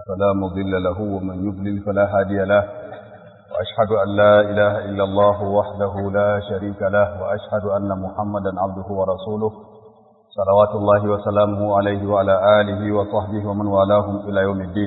فلا مضل له ومن يضلل فلا هادي له وأشهد أن لا إله إلا الله وحده لا شريك له وأشهد أن محمدا عبده ورسوله صلوات الله وسلامه عليه وعلى آله وصحبه ومن والاهم إلى يوم الدين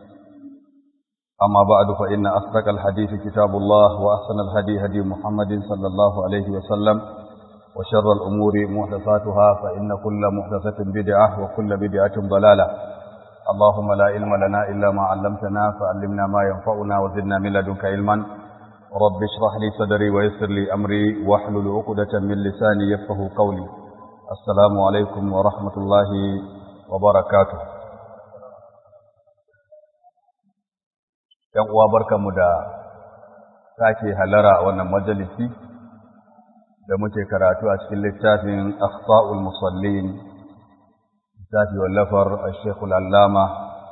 أما بعد فإن أصدق الحديث كتاب الله وأحسن الهدي هدي محمد صلى الله عليه وسلم وشر الأمور محدثاتها فإن كل محدثة بدعة وكل بدعة ضلالة اللهم لا علم لنا إلا ما علمتنا فعلمنا ما ينفعنا وزدنا من لدنك علما رب اشرح لي صدري ويسر لي أمري واحلل عقدة من لساني يفقه قولي السلام عليكم ورحمة الله وبركاته ‘Yan uwa barkanmu da sake halara a wannan majalisi da muke karatu a cikin littafin Akhta'ul Musallin littafi wallafar Sheikhul Allama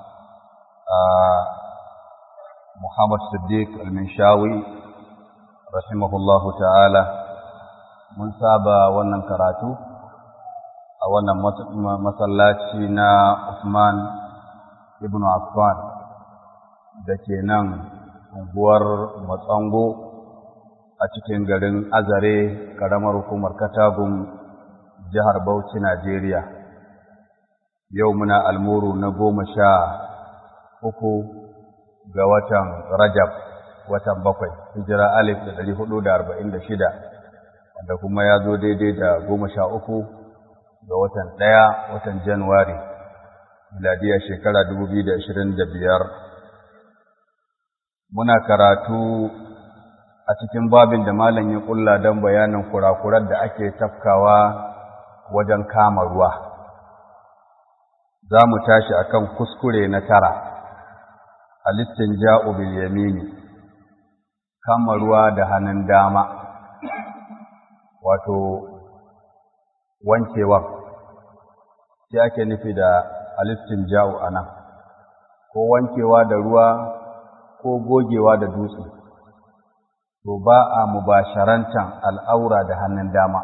Muhammad Siddiq Al-Minshawi rahimahullahu ta'ala mun saba wannan karatu a wannan masallaci na Usman ibn Affan da ke nan unguwar Matsango a cikin garin Azare ƙaramar hukumar Katagun jihar Bauchi Najeriya yau muna almuru na goma sha uku ga watan Rajab watan bakwai hijira alif da ɗari hudu da arba'in da shida wanda kuma ya zo daidai da goma sha uku ga watan ɗaya watan Januwari, miladiya shekara dubu biyu da ashirin da biyar. Muna karatu a cikin babin da malam ya ƙulla don bayanin kurakurar da ake tafkawa wajen kama ruwa. Za mu tashi a kan kuskure na tara, a listin ja'u bil yamini, kama ruwa da hannun dama, wato wankewan shi ake nufi da alistin ja'u a nan ko wankewa da ruwa ko gogewa da dutse to ba a mubasharantan al'aura da hannun dama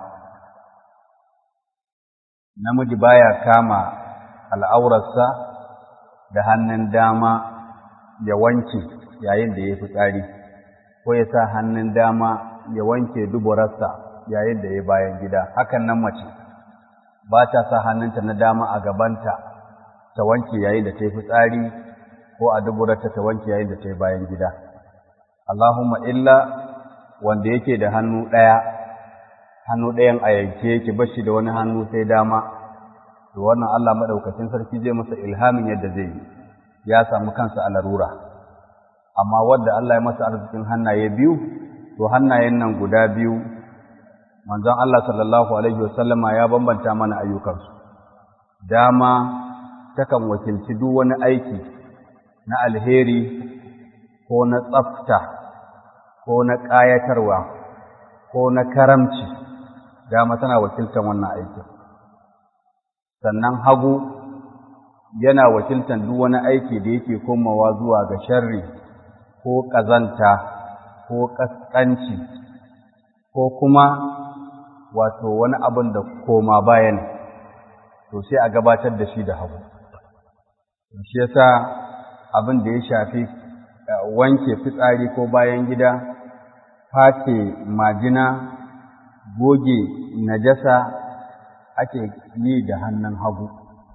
namiji baya kama al'aurarsa da hannun dama ya wanke yayin da ya fi tsari ko ya sa hannun dama ya wanke duburarsa yayin da ya bayan gida hakan nan mace ba ta sa hannunta na dama a gabanta ta wanke yayin da ta yi fitsari ko a duburarta ta wanke yayin da ta yi bayan gida Allahumma illa wanda yake da hannu ɗaya hannu ɗayan a yanke yake bashi da wani hannu sai dama to wannan Allah madaukakin sarki zai masa ilhamin yadda zai yi ya samu kansa a larura amma wanda Allah ya masa arzikin hannaye biyu to hannayen nan guda biyu manzon Allah sallallahu alaihi wasallama ya bambanta mana ayyukansu dama takan wakilci duk wani aiki na alheri ko na tsafta ko na ƙayatarwa ko na karamci dama tana wakiltan wannan aikin sannan hagu yana wakiltan duk wani aiki da yake komawa zuwa ga sharri ko ƙazanta ko ƙasƙanci ko kuma wato wani abin da koma bayan to sai a gabatar da shi da hagu shi yasa abin da ya shafi wanke fitsari ko bayan gida face majina goge najasa ake yi da hannun hagu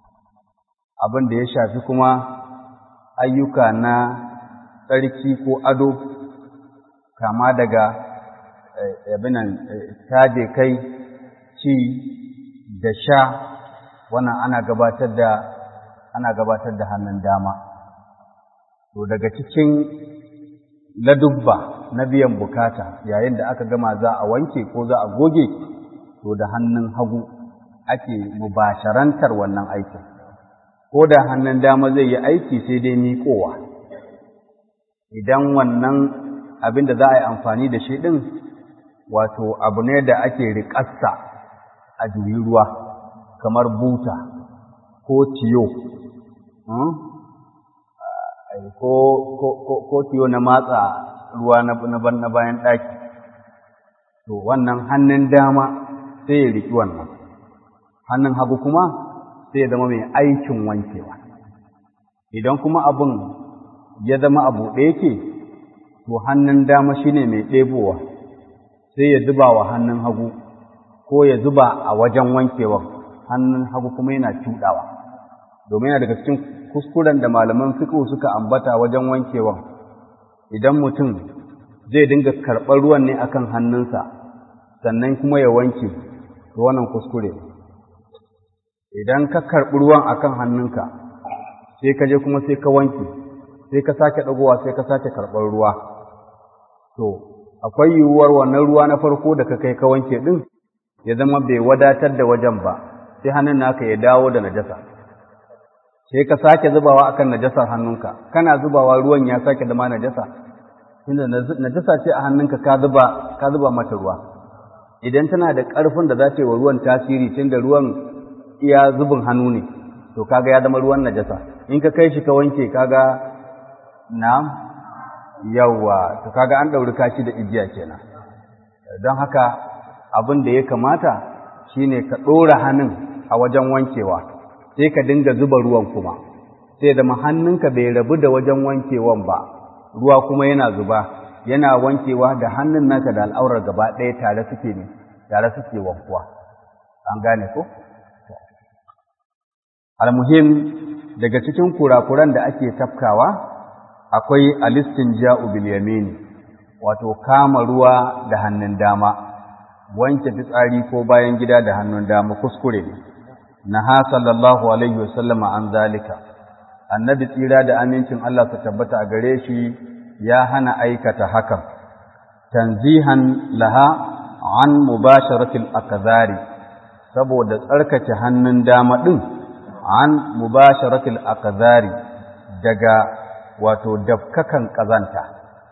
abin da ya shafi kuma ayyuka na tsarki ko ado kama daga abinan taje kai ci da sha wannan ana gabatar da ana gabatar da hannun dama to daga cikin ladubba na biyan bukata yayin da aka gama za a wanke ko za a goge to da hannun hagu ake mubasharantar wannan aikin ko da hannun dama zai yi aiki sai dai miƙowa idan wannan abin da za a yi amfani da shi ɗin wato abu ne da ake riƙassa a juyi ruwa kamar buta ko tiyo ko tiyo na matsa ruwa na bayan ɗaki to wannan hannun dama sai ya riki wannan hannun hagu kuma sai ya zama mai aikin wankewa idan kuma abin ya zama abu ɗaya ke to hannun dama shine mai ɗebowa sai ya zuba wa hannun hagu ko ya zuba a wajen wankewan hannun hagu kuma yana cuɗawa domin yana daga cikin kuskuren da malaman fiqh suka ambata wajen wankewan idan mutum zai dinga karɓar ruwan ne akan hannunsa sannan kuma ya wanke to wannan kuskure idan ka karɓi ruwan akan hannunka sai ka je kuma sai ka wanke sai ka sake ɗagowa sai ka sake karɓar ruwa to akwai yiwuwar wannan ruwa na farko da ka kai ka wanke ɗin ya zama bai wadatar da wajen ba sai hannun naka ya dawo da najasa sai ka sake zubawa akan najasar hannunka kana zubawa ruwan ya sake zama najasa tunda najasa ce a hannunka ka zuba ka zuba mata ruwa idan tana da ƙarfin da za ta yi wa ruwan tasiri tunda ruwan iya zubin hannu ne to kaga ya zama ruwan najasa in ka kai shi ka wanke kaga na'am yawa to kaga an ɗauri kashi da igiya kenan don haka abin da ya kamata shine ka ɗora hannun a wajen wankewa sai ka dinga zuba ruwan kuma sai zama hannunka bai rabu da wajen wankewan ba ruwa kuma yana zuba yana wankewa da hannun naka da al'aurar gaba ɗaya tare suke ne tare suke wankuwa an gane ko almuhim daga cikin kurakuran da ake tafkawa akwai alistinja'u bil yamini wato kama ruwa da hannun dama wanke fitsari ko bayan gida da hannun dama kuskure ne naha sallallahu alaihi wasallama an zalika annabi tsira da amincin Allah su tabbata a gare shi ya hana aikata hakan tanzihan laha an mubasharatil akzari saboda tsarkake hannun dama din an mubasharatil akzari daga wato dafkakan kazanta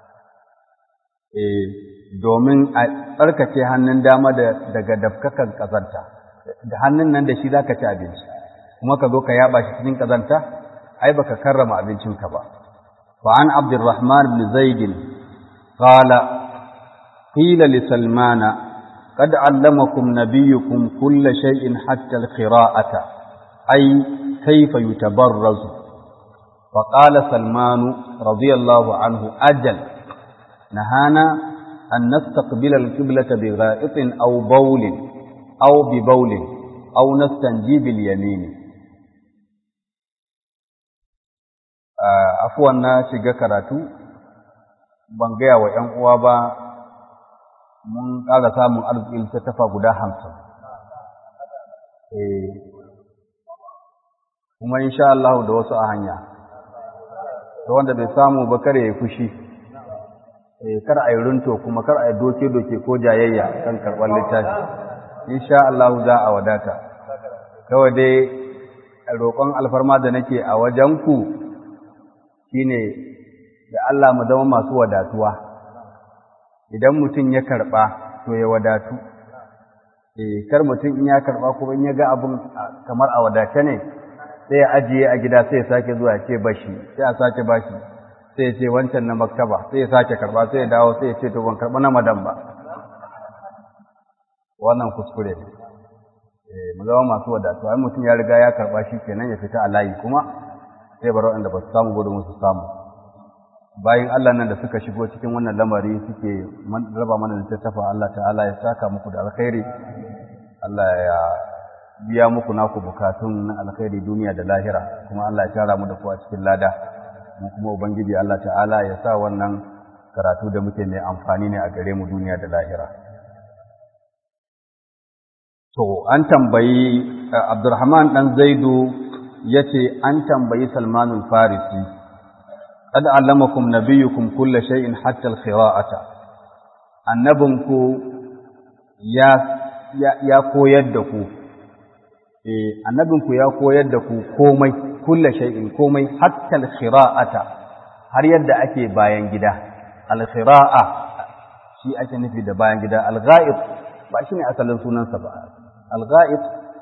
eh domin a tsarkake hannun dama daga dafkakan kazanta da hannun nan da shi zaka ci abinci kuma ka zo ka yaba shi cikin kazanta ai baka karrama abincinka ba fa an abdurrahman ibn zaid qala qila li salmana قد علمكم نبيكم كل شيء حتى القراءة أي كيف يتبرز فقال سلمان رضي الله عنه أجل نهانا أن نستقبل القبلة بغائط أو بول أو ببول أو نستنجي باليمين afuwan na shiga karatu ban gaya wa ‘yan uwa ba mun ƙara samun arzikin tattafa guda hamsin kuma insha Allah da wasu a hanya ta wanda bai samu ba kare ya fushi kar a yi runto kuma kar a yi doke-doke ko jayayya kan karɓar littafi insha Allah za a wadata kawai dai roƙon alfarma da nake a wajenku shine da Allah mu zama masu wadatuwa idan mutum ya karɓa to ya wadatu eh kar mutum in ya karɓa kuma in ya ga abun kamar a wadace ne sai ya ajiye a gida sai ya sake zuwa ya ce bashi sai a sake bashi sai ya ce wancan na maktaba sai ya sake karɓa sai ya dawo sai ya ce to ban karɓa na madan ba wannan kuskure ne eh mu zama masu wadatuwa in mutum ya riga ya karɓa shi kenan ya fita a layi kuma sai bar waɗanda ba su samu gudun su samu bayan Allah nan da suka shigo cikin wannan lamari suke raba mana littattafa Allah ta'ala ya saka muku da alkhairi Allah ya biya muku naku bukatun na alkhairi duniya da lahira kuma Allah ya tara mu da ku a cikin lada mu kuma ubangiji Allah ta'ala ya sa wannan karatu da muke mai amfani ne a gare mu duniya da lahira to an tambayi Abdurrahman dan Zaidu yace an tambayi Salmanul Farisi qad allamakum nabiyyukum kulla shay'in hatta al-qira'ata annabinku ya ya koyar da ku eh annabinku ya koyar da ku komai kulla shay'in komai hatta al-qira'ata har yadda ake bayan gida al-qira'a shi ake nufi da bayan gida al-ghaib ba shine asalin sunansa ba al-ghaib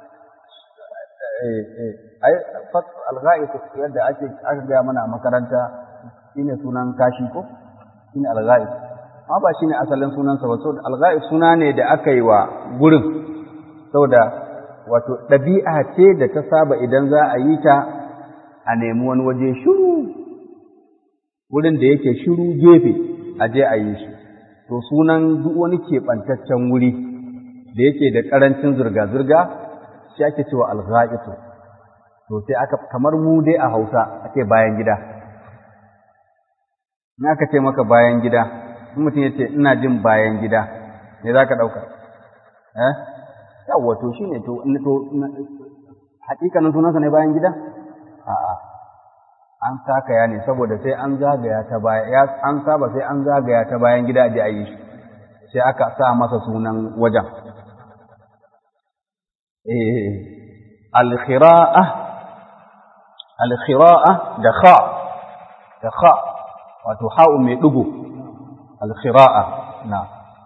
ai al-ghaib yadda ake aka ga mana a makaranta shine sunan kashi ko shine al-ghaib amma ba shine asalin sunansa ba saboda al-ghaib suna ne da aka yi wa gurin saboda wato ɗabi'a ce da ta saba idan za a yi ta a nemi wani waje shiru wurin da yake shiru gefe a je a yi shi to sunan duk wani keɓantaccen wuri da yake da ƙarancin zirga-zirga shi ake cewa algha'itu to sai aka kamar mu dai a Hausa ake bayan gida in aka ce maka bayan gida in mutum ya ce ina jin bayan gida me za ka ɗauka eh yawwa to shi ne to hakikanin sunansa ne bayan gida a'a an sakaya ne saboda sai an zagaya ta baya ya an saba sai an zagaya ta bayan gida je a yi shi sai aka sa masa sunan wajen eh al-khira'a al-khira'a da kha da kha wato ha'u mai dugo al-khira'a na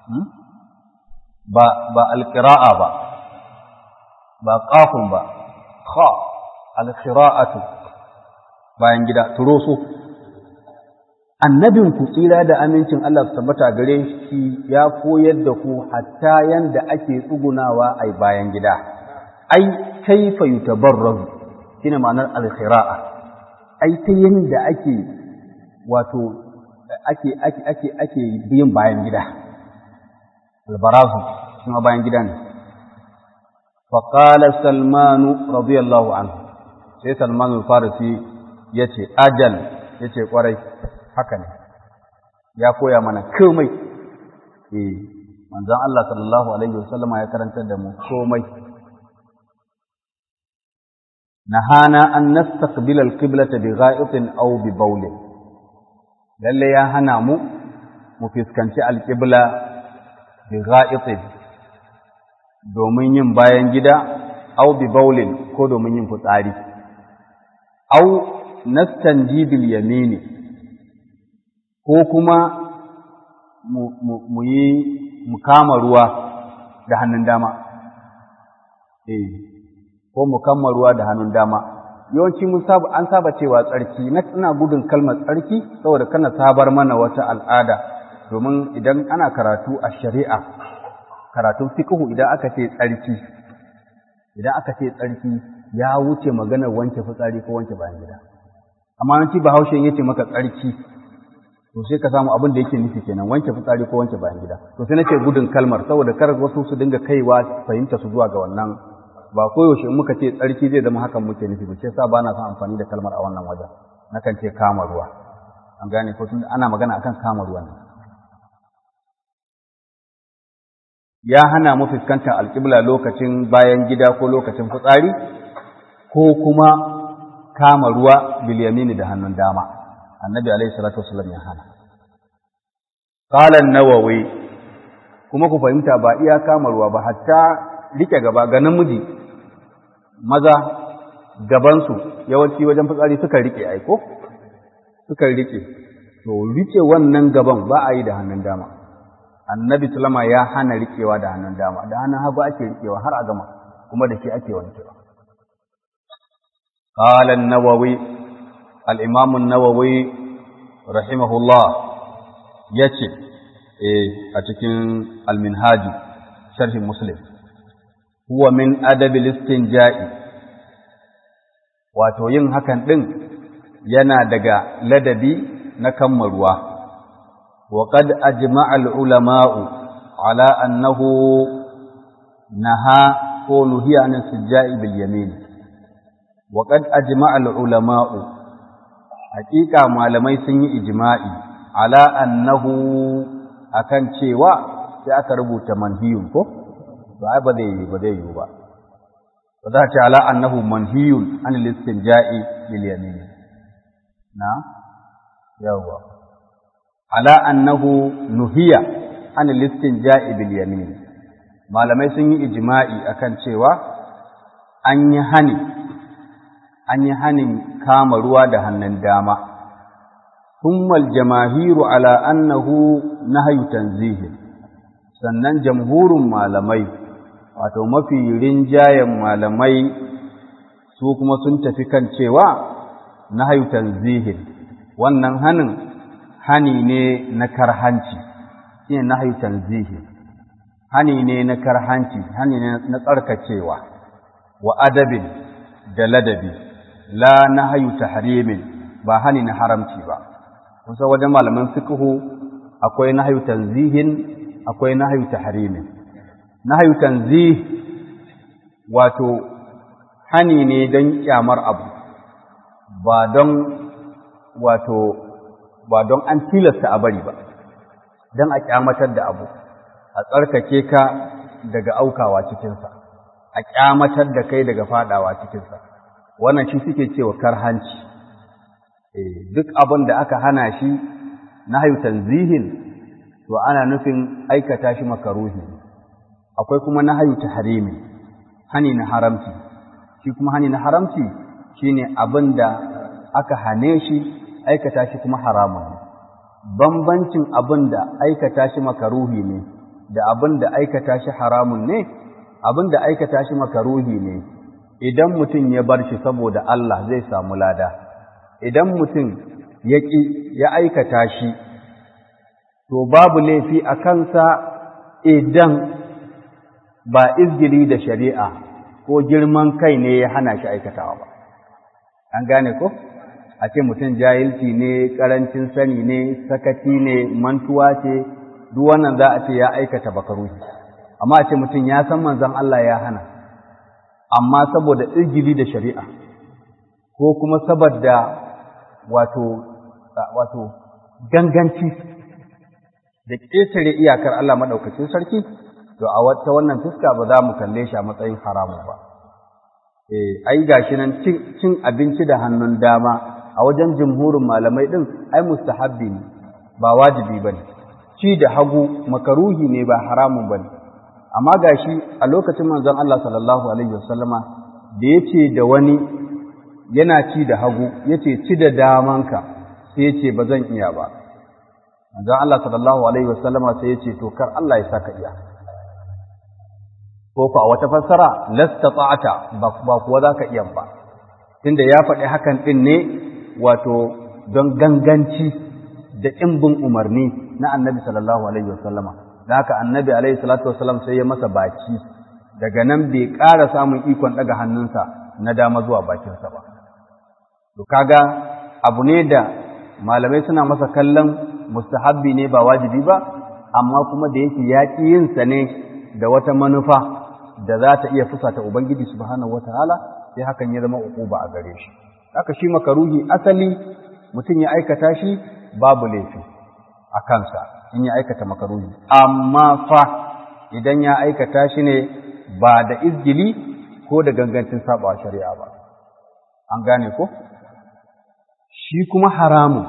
ba ba al-qira'a ba ba qafun ba kha al-khira'atu bayan gida turoso annabin ku tsira da amincin Allah su tabbata gare shi ya koyar da ku hatta yanda ake tsugunawa ai bayan gida ai kaifa yutabarrazu shine ma'anar al-khira'a ai ta yanda ake wato ake ake ake ake biyin bayan gida al-barazu kuma bayan gida ne فقال سلمان رضي الله عنه sai Salman al-Farisi ya ce ajal ya ce ƙwarai haka ne ya koya mana komai eh manzon Allah sallallahu alaihi wasallama ya karantar da mu komai nahana an nastaqbila al-qiblata bi gha'itin aw bi bawl lalle ya hana mu mu fiskanci al-qibla bi gha'itin domin yin bayan gida aw bi bawlin ko domin yin fitsari au nastanji bil yamini ko kuma mu yi mu kama ruwa da hannun dama eh ko mu kama ruwa da hannun dama yawanci mun saba an saba cewa tsarki na ina gudun kalmar tsarki saboda kana sabar mana wata al'ada domin idan ana karatu a shari'a karatun fiqhu idan aka ce tsarki idan aka ce tsarki ya wuce maganar wanke fitsari ko wanke bayan gida amma yanci bahaushe yace maka tsarki to sai ka samu abin da yake nufi kenan wanke fitsari ko wanke bayan gida to sai nake gudun kalmar saboda kar wasu su dinga kaiwa fahimta su zuwa ga wannan ba koyaushe in muka ce tsarki zai zama hakan muke nufi ba sai sa ba na son amfani da kalmar a wannan wajen nakan ce kama ruwa an gane ko tun ana magana akan kama ruwa ne ya hana mu fuskantar alƙibla lokacin bayan gida ko lokacin fitsari ko kuma kama ruwa bilyamini da hannun dama annabi alaihi salatu wasallam ya hana qala an-nawawi kuma ku fahimta ba iya kama ruwa ba hatta rike gaba ga namiji maza gabansu yawanci wajen fitsari suka rike aiko suka rike to rike wannan gaban ba a yi da hannun dama annabi sallama ya hana rikewa da hannun dama da hannun hagu ake rikewa har a gama kuma da shi ake wankewa قال النووي الإمام النووي رحمه الله يتي أتكن المنهاج شرح مسلم هو من أدب الاستنجاء wato yin hakan ɗin yana daga ladabi na kammarwa wa qad ajma'a al-ulama'u ala annahu naha ko nuhiya an sijja'i bil yamin وقد أجمع العلماء حقيقة malamai sun yi ijma'i ala annahu akan cewa sai aka rubuta manhiyun ko ba ba zai yi ba zai yi ba ba za ta ala annahu manhiyun an listinja'i bil yamin na yawa ala annahu nuhiya an listinja'i bil yamin malamai sun yi ijma'i akan cewa an yi hani an yi hanin kama ruwa da hannun dama, hummal jamahiru ala annahu nahyu tanzihi sannan jamhurin malamai, wato mafi rinjayen malamai su kuma sun tafi kan cewa nahyu tanzihi wannan hanin hani ne na karhanci, shi ne nahyu tanzihi, hani ne na karhanci, hani ne na tsarkacewa, wa adabin da ladabi. la nahyu tahrimin ba hani na haramci ba kusa wajen malaman fiqhu akwai nahyu tanzihin akwai nahyu tahrimin nahyu tanzih wato hani ne don kyamar abu ba don wato ba don an tilasta a bari ba don a kyamatar da abu a tsarkake ka daga aukawa cikinsa a kyamatar da kai daga fadawa cikinsa wannan shi suke cewa karhanci duk abin da aka hana shi na hayu tanzihin to ana nufin aikata shi makaruhi akwai kuma na hayu tahrimi hani na haramci shi kuma hani na haramci shine abin da aka hane shi aikata shi kuma haramun ne bambancin abin da aikata shi makaruhi ne da abin da aikata shi haramun ne abin da aikata shi makaruhi ne idan mutum ya bar shi saboda Allah zai samu lada idan mutum ya ƙi ya aikata shi to babu laifi a kansa idan ba izgili da shari'a ko girman kai ne ya hana shi aikatawa ba an gane ko a ce mutum jahilci ne ƙarancin sani ne sakaci ne mantuwa ce duk wannan za a ce ya aikata bakaruhi amma a ce mutum ya san manzon Allah ya hana amma saboda izgili da shari'a ko kuma saboda wato wato ganganci da ƙetare iyakar Allah maɗaukacin sarki to a wata wannan fuska ba za mu kalle shi a matsayin haramu ba eh ai gashi nan cin abinci da hannun dama a wajen jumhurin malamai din ai mustahabbi ne ba wajibi bane ci da hagu makaruhi ne ba haramun bane amma gashi a lokacin manzon Allah sallallahu alaihi wasallama da yace da wani yana ci da hagu yace ci da damanka sai yace ba zan iya ba manzon Allah sallallahu alaihi wasallama sai yace to kar Allah ya saka iya ko a wata fassara lastata'ata ba kuwa zaka iya ba tunda ya faɗi hakan din ne wato don ganganci da ƙimbin umarni na annabi sallallahu alaihi wasallama da haka annabi alaihi salatu wasallam sai ya masa baki daga nan bai ƙara samun ikon ɗaga hannunsa na dama zuwa bakinsa ba to kaga abu ne da malamai suna masa kallon mustahabbi ne ba wajibi ba amma kuma da yake yaƙi yinsa ne da wata manufa da za ta iya fusata ubangiji subhanahu wataala sai hakan ya zama uquba a gare shi haka shi makaruhi asali mutum ya aikata shi babu laifi a kansa in ya aikata makaruhi amma fa idan ya aikata shi ne ba da izgili ko da gangancin saba shari'a ba an gane ko shi kuma haramun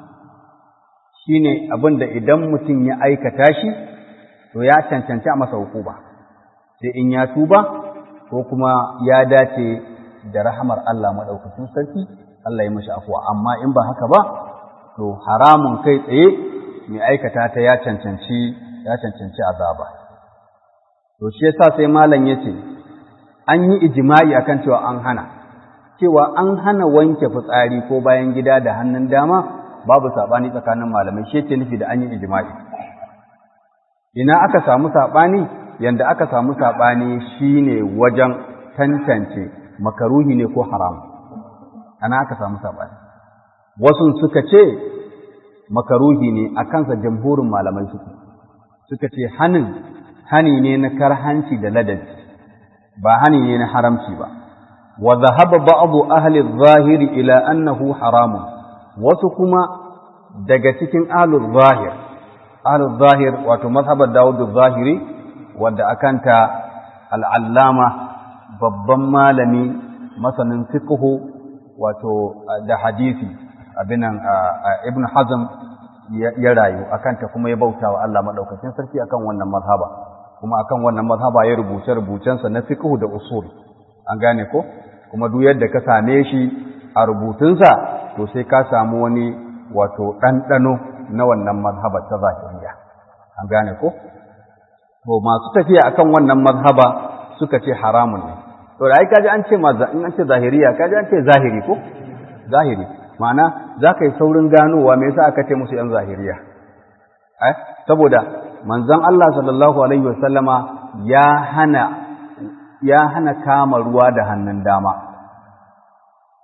shine abin da idan mutum ya aikata shi to ya cancanci a masa hukuma sai in ya tuba ko kuma ya dace da rahamar Allah maɗaukacin sarki Allah ya mashi afuwa amma in ba haka ba to haramun kai tsaye mai aikata ta ya cancanci ya cancanci azaba to shi yasa sai malam yace an yi ijma'i akan cewa an hana cewa an hana wanke fitsari ko bayan gida da hannun dama babu sabani tsakanin malamai shi yake nufi da an yi ijma'i ina aka samu sabani yanda aka samu sabani shine wajen tantance makaruhi ne ko haram ana aka samu sabani wasu suka ce makaruhi ne a kansa jamhurin malamai suke suka ce hanin hani ne na karhanci da ladabi ba hani ne na haramci ba wa dhahaba ba'd ahli adh-dhahiri ila annahu haramun wasu kuma daga cikin ahli adh-dhahir ahli adh-dhahir wato mazhabar Dawud adh-dhahiri wanda akanta al-allama babban malami masanin fiqhu wato da hadisi abinan ibn hazm ya rayu akanta kuma ya bauta wa Allah madaukakin sarki akan wannan mazhaba kuma akan wannan mazhaba ya rubuce rubucensa na fiqh da usul an gane ko kuma duk yadda ka same shi a rubutunsa to sai ka samu wani wato ɗanɗano na wannan mazhaba ta zahiriya an gane ko to masu tafiya akan wannan mazhaba suka ce haramun ne to da ai kaji an ce in an ce zahiriya kaji an ce zahiri ko zahiri ma'ana za ka yi saurin ganowa me yasa aka ce musu ‘yan zahiriya eh saboda manzon Allah sallallahu alaihi wasallama ya hana ya hana kama ruwa da hannun dama ko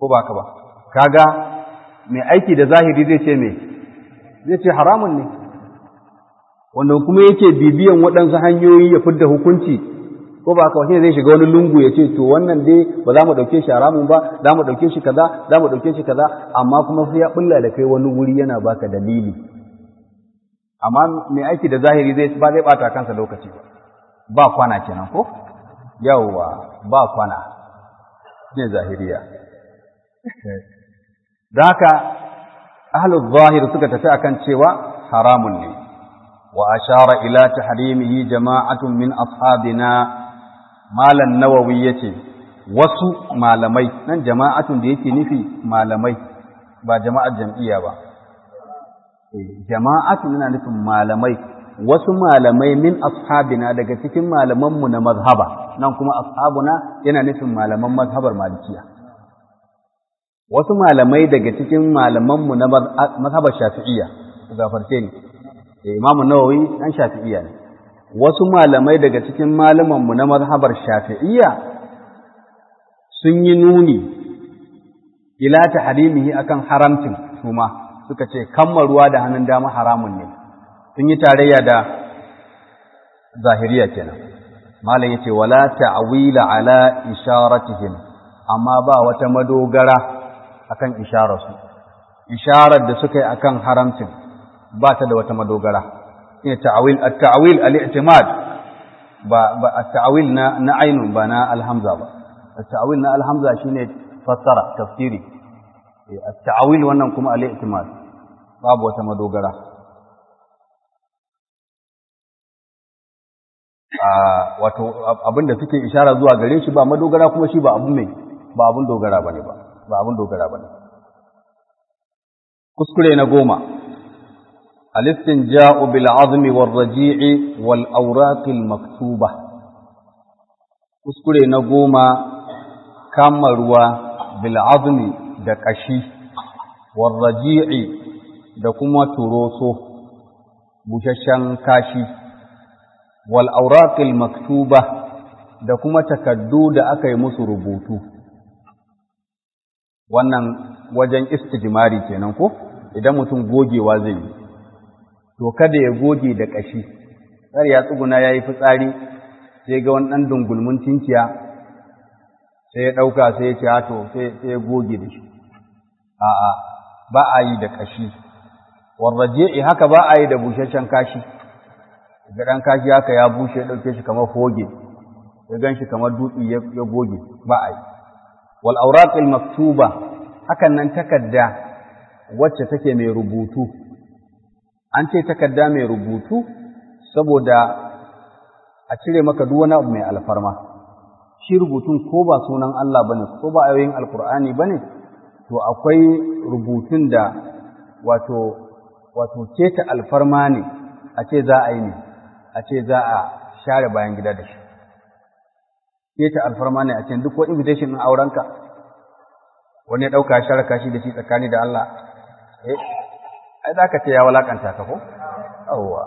ko ba ka ba kaga mai aiki da zahiri zai ce me zai ce haramun ne wanda kuma yake bibiyan waɗansu hanyoyi ya fidda hukunci ko ba ka shine zai shiga wani lungu ya ce to wannan dai ba za mu ɗauke shi haramun ba za mu ɗauke shi kaza za mu ɗauke shi kaza amma kuma sai ya bulla da kai wani wuri yana baka dalili amma mai aiki da zahiri zai ba zai bata kansa lokaci ba ba kwana kenan ko yawwa ba kwana ne zahiriya da haka ahlul zahir suka tafi akan cewa haramun ne wa ashara ila tahrimihi jama'atun min ashabina malan nawawi yace wasu malamai nan jama'atun da yake nufi malamai ba jama'ar jam'iyya ba jama'atun yana nufin malamai wasu malamai min ashabina daga cikin malamanmu na mazhaba nan kuma ashabuna yana nufin malaman mazhabar malikiya wasu malamai daga cikin malamanmu na mazhabar shafi'iyya gafarce ni imamu nawawi dan shafi'iyya ne wasu malamai daga cikin malamanmu na mazhabar shafi'iyya sun yi nuni ila tahrimihi akan haramcin suma suka ce kammaruwa da hannun dama haramun ne sun yi tarayya da zahiriya kenan malam yace wala ta'wila ala isharatihim amma ba wata madogara akan ishararsu isharar da suka yi akan haramcin ba ta da wata madogara shine ta'wil at-ta'wil al-i'timad ba ba at-ta'wil na na ainun ba na alhamza ba at-ta'wil na alhamza shine fassara tafsiri at-ta'wil wannan kuma al-i'timad babu wata madogara wato abinda suke ishara zuwa gare shi ba madogara kuma shi ba abun mai ba abun dogara bane ba ba abun dogara bane kuskure na goma al-istinja'u bil 'azmi war raji'i wal awraq al maktuba kuskure na goma kama ruwa bil 'azmi da kashi war raji'i da kuma turoso bushashen kashi wal auraqil maktuba da kuma takaddu da aka yi musu rubutu wannan wajen istijmari kenan ko idan mutum gogewa zai yi to kada ya goge da kashi tsar ya tsuguna yayi fitsari sai ga wani dan dungulmun tinciya sai ya dauka sai ya ce to sai sai ya goge da shi a'a ba a yi da kashi warraji'i haka ba a yi da bushashen kashi ga ɗan kashi haka ya bushe ya ɗauke shi kamar hoge ya gan shi kamar dutse ya goge ba a yi wal auraqil maktuba hakan nan takarda wacce take mai rubutu an ce takarda mai rubutu saboda a cire maka duk wani abu mai alfarma shi rubutun ko ba sunan Allah bane ko ba ayoyin alkur'ani bane to akwai rubutun da wato wato keta alfarma ne a ce za a yi ne a ce za a share bayan gida da shi keta alfarma ne a ce duk wani invitation ɗin aurenka wani ya ɗauka share kashi da shi tsakani da Allah eh ai za ka ce ya walakanta ka ko yawwa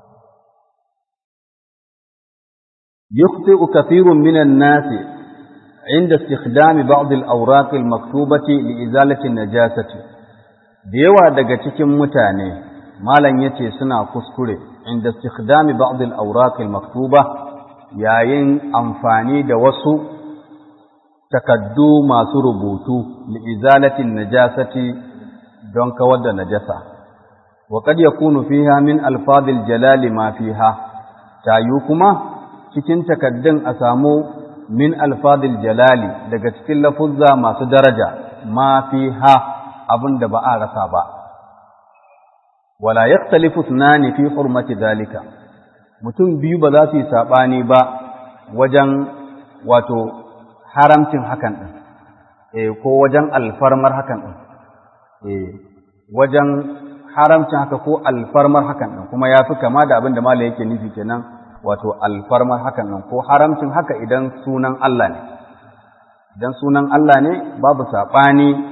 يخطئ كثير من الناس عند استخدام بعض الأوراق المكتوبة لإزالة النجاسة da yawa daga cikin mutane malam yace suna kuskure inda istikhdami ba'd al-awraq al-maktuba yayin amfani da wasu takaddu masu rubutu li izalati najasati don kawar da najasa wa qad yakunu fiha min alfadil jalali ma fiha tayu kuma cikin takaddun a samu min alfadil jalali daga cikin lafuzza masu daraja ma fiha abin da ba a rasa ba wala yaktalifu tunani fi hurmati zalika mutum biyu ba za su yi saɓani ba wajen wato haramcin hakan ɗin eh ko wajen alfarmar hakan ɗin eh wajen haramcin haka ko alfarmar hakan ɗin kuma ya fi kama da abin da mala yake nufi kenan wato alfarmar hakan ɗin ko haramcin haka idan sunan Allah ne idan sunan Allah ne babu saɓani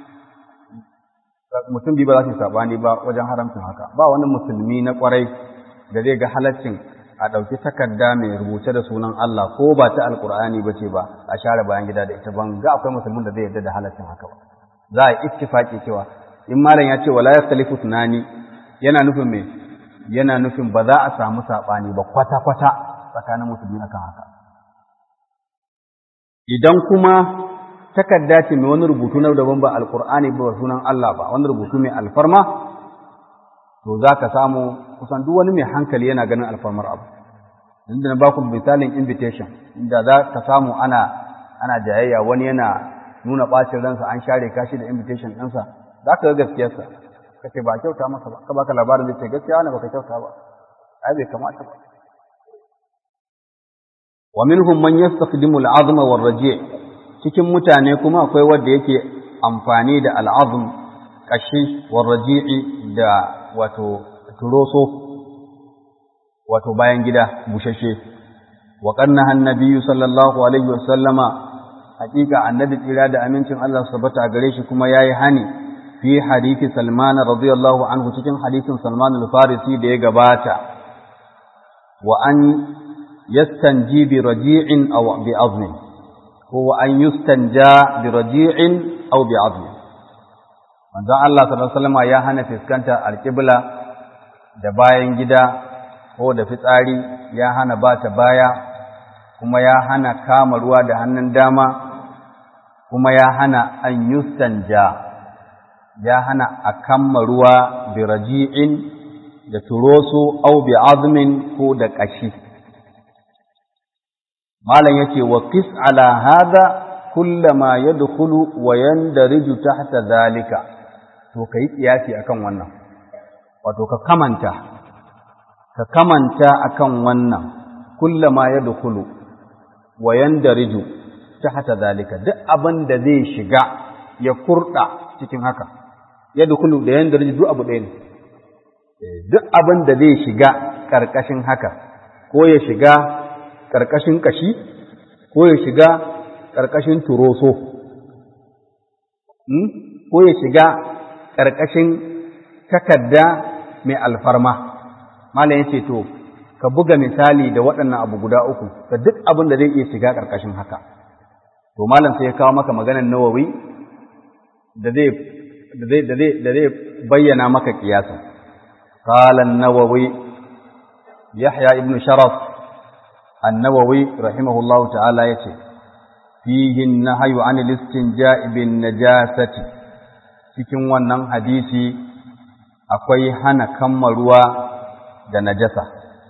mutum biyu ba za su yi saɓani ba wajen haramcin haka ba wani musulmi na ƙwarai da zai ga halaccin a ɗauki takarda mai rubuce da sunan Allah ko ba ta alkur'ani ba ce ba a share bayan gida da ita ban ga akwai musulmin da zai yarda da halaccin haka ba za a yi ittifaki cewa in malam ya ce wala yakhtalifu tunani yana nufin me yana nufin ba za a samu saɓani ba kwata-kwata tsakanin musulmi akan haka idan kuma takarda ce mai wani rubutu na daban ba alkur'ani ba sunan Allah ba wani rubutu mai alfarma to za ka samu kusan duk wani mai hankali yana ganin alfarmar abu inda na baku misalin invitation inda za ka samu ana ana jayayya wani yana nuna ɓacin ransa an share kashi da invitation ɗinsa za ka ga gaskiyarsa ka ce ba kyauta masa ba ka baka labarin da ce gaskiya wani baka kyauta ba ai bai kamata ba wa minhum man yastakhdimu al-azma war raji' cikin mutane kuma akwai wanda yake amfani da al-azm kashi war raji'i da wato turoso wato bayan gida bushashe wa qanna annabiyyu sallallahu alaihi wa sallama hakika annabi tsira da amincin Allah subhanahu gare shi kuma yayi hani fi hadisi Salman radiyallahu anhu cikin hadisin Salman al-Farisi da ya gabata wa an yastanji bi raji'in aw bi azmin ko wa an yustanja bi raji'in aw bi azmin manzon Allah sallallahu alaihi wasallam ya hana fiskanta alqibla da bayan gida ko da fitsari ya hana bata baya kuma ya hana kama ruwa da hannun dama kuma ya hana an yustanja ya hana a kamma ruwa bi raji'in da turoso au bi azmin ko da kashi malam yace wa qis ala hada kullama yadkhulu wa yandariju tahta zalika to kai kiyasi akan wannan wato ka kamanta ka kamanta akan wannan kullama yadkhulu wa yandariju tahta zalika duk abin da zai shiga ya kurda cikin haka yadkhulu da yandariju duk abu ɗaya ne duk abin da zai shiga karkashin haka ko ya shiga karkashin kashi ko ya shiga karkashin turoso ko ya shiga ƙarƙashin takarda mai alfarma malam ya ce to ka buga misali da waɗannan abu guda uku da duk abin da zai iya shiga ƙarƙashin haka to malam sai ya kawo maka maganar nawawi da zai da zai da zai da zai bayyana maka kiyasa qala an-nawawi yahya ibn sharaf an-nawawi rahimahullahu ta'ala yace fihi an-nahyu 'anil istinja'i bin najasati cikin wannan hadisi akwai hana kamma ruwa da najasa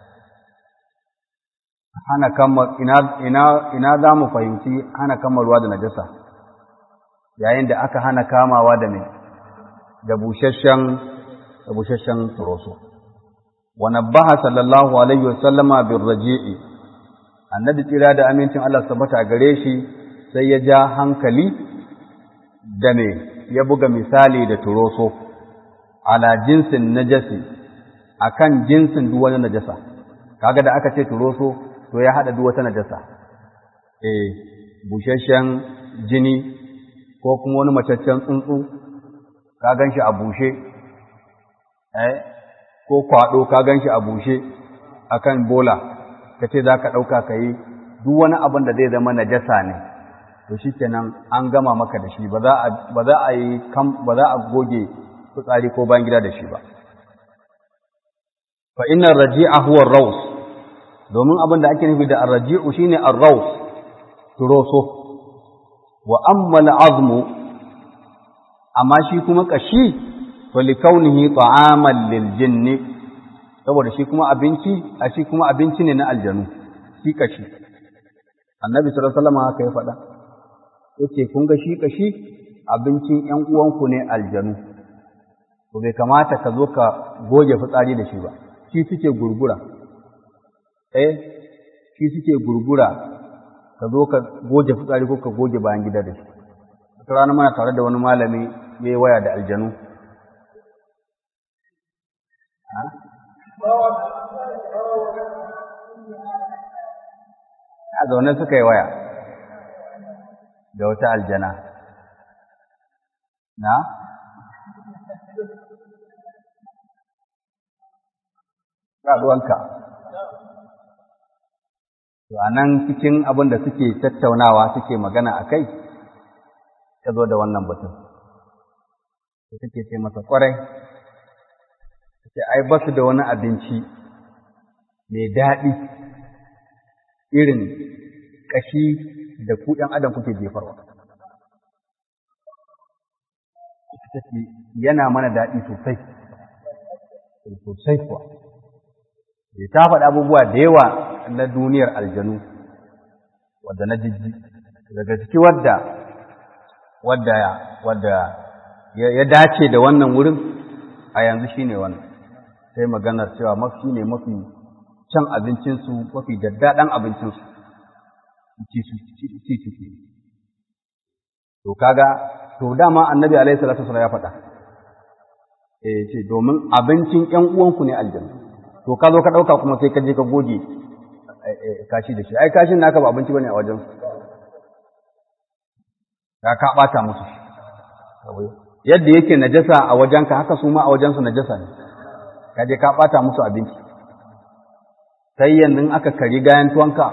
hana kamma ina ina ina za mu fahimci hana kamma ruwa da najasa yayin da aka hana kamawa da me da bushashshen da bushashshen turoso wa nabbaha sallallahu alaihi wasallama bir raji'i annabi tsira da amincin Allah sabata gare shi sai ya ja hankali da me ya buga misali da turoso ala jinsin najasi akan jinsin duk wani najasa kaga da aka ce turoso to ya hada duk wata najasa eh bushashshen jini ko kuma wani macaccen tsuntsu ka ganshi a bushe eh ko kwado ka ganshi a bushe akan bola kace zaka dauka kai duk wani abin da zai zama najasa ne to shikenan an gama maka da shi ba za a ba za a yi kam ba za a goge fitsari ko bayan gida da shi ba fa inna raji'a huwa ar-raws domin abin da ake nufi da ar-raji'u shine ar-raws turoso wa amma al-azmu amma shi kuma kashi fa likaunihi ta'aman lil jinni saboda shi kuma abinci a shi kuma abinci ne na aljanu shi kashi annabi sallallahu alaihi wasallam haka ya faɗa yace kun ga shi kashi abincin ƴan uwanku ne aljanu to bai kamata ka zo ka goge fitsari da shi ba shi suke gurgura eh shi suke gurgura ka zo ka goge fitsari ko ka goge bayan gida da shi wata rana mana tare da wani malami ya yi waya da aljanu a zaune suka yi waya da wata aljana na ruwanka to a nan cikin abin da suke tattaunawa suke magana a kai ta zo da wannan batun da take ce masa kwarai ce ai ba su da wani abinci mai daɗi irin ƙashi da ku ɗan adam kuke jefarwa ita ce yana mana daɗi sosai sosai kuwa ya ta faɗa abubuwa da yawa na duniyar aljanu wadda na jijji daga ciki wadda wadda wadda ya dace da wannan wurin a yanzu shine wannan sai maganar cewa mafi ne mafi can abincinsu mafi daddaɗan abincinsu ci suke to kaga to dama annabi alaihi salatu wasallam ya faɗa eh ce domin abincin ƴan uwanku ne aljanna to ka zo ka ɗauka kuma sai ka je ka goge kashi da shi ai kashin naka ba abinci bane a wajen ka ka ɓata musu yadda yake najasa a wajenka haka su ma a wajensu najasa ne ka je ka ɓata musu abinci sai yanzu aka kari gayan tuwanka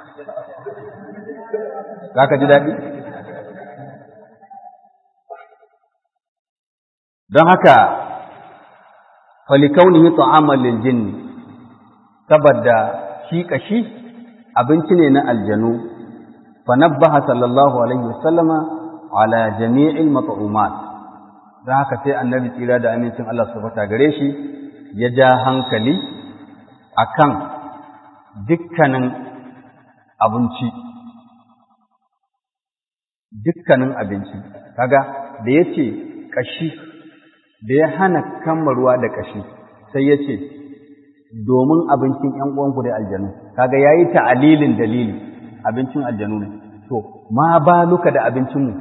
za ka ji daɗi don haka falikaunihi ta'amal lil jinni saboda shi kashi abinci ne na aljanu fa nabbaha sallallahu alaihi wasallama ala jami'il mat'umat don haka sai annabi tsira da amincin Allah su fata gare shi ya ja hankali akan dukkanin abinci dukkanin abinci kaga da yace kashi da ya hana kammarwa da kashi sai yace domin abincin ƴan uwanku da aljanu kaga yayi ta'alilin dalili abincin aljanu ne to ma baluka da abincin mu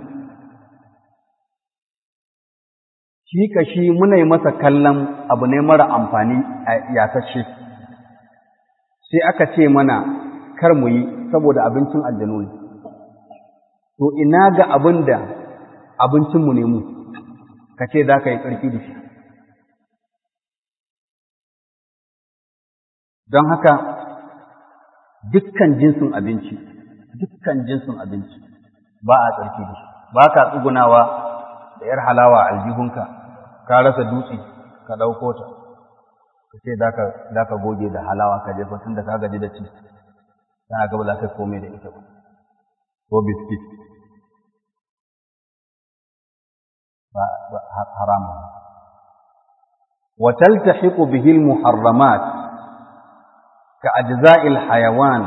shi kashi muna yi masa kallon abu ne mara amfani a yasashe sai aka ce mana kar mu yi saboda abincin aljanu ne to ina ga abin da abincinmu ne mu ka ce za ka yi ƙarfi da shi don haka dukkan jinsin abinci dukkan jinsin abinci ba a tsarki da shi ba ka tsugunawa da ‘yar halawa aljihunka ka rasa dutse ka ɗauko ta ka ce za ka goge da halawa ka jefa tun da ka gaji da ci tana gaba za ka komai da ita ba ko biskit حرام وتلتحق به المحرمات كأجزاء الحيوان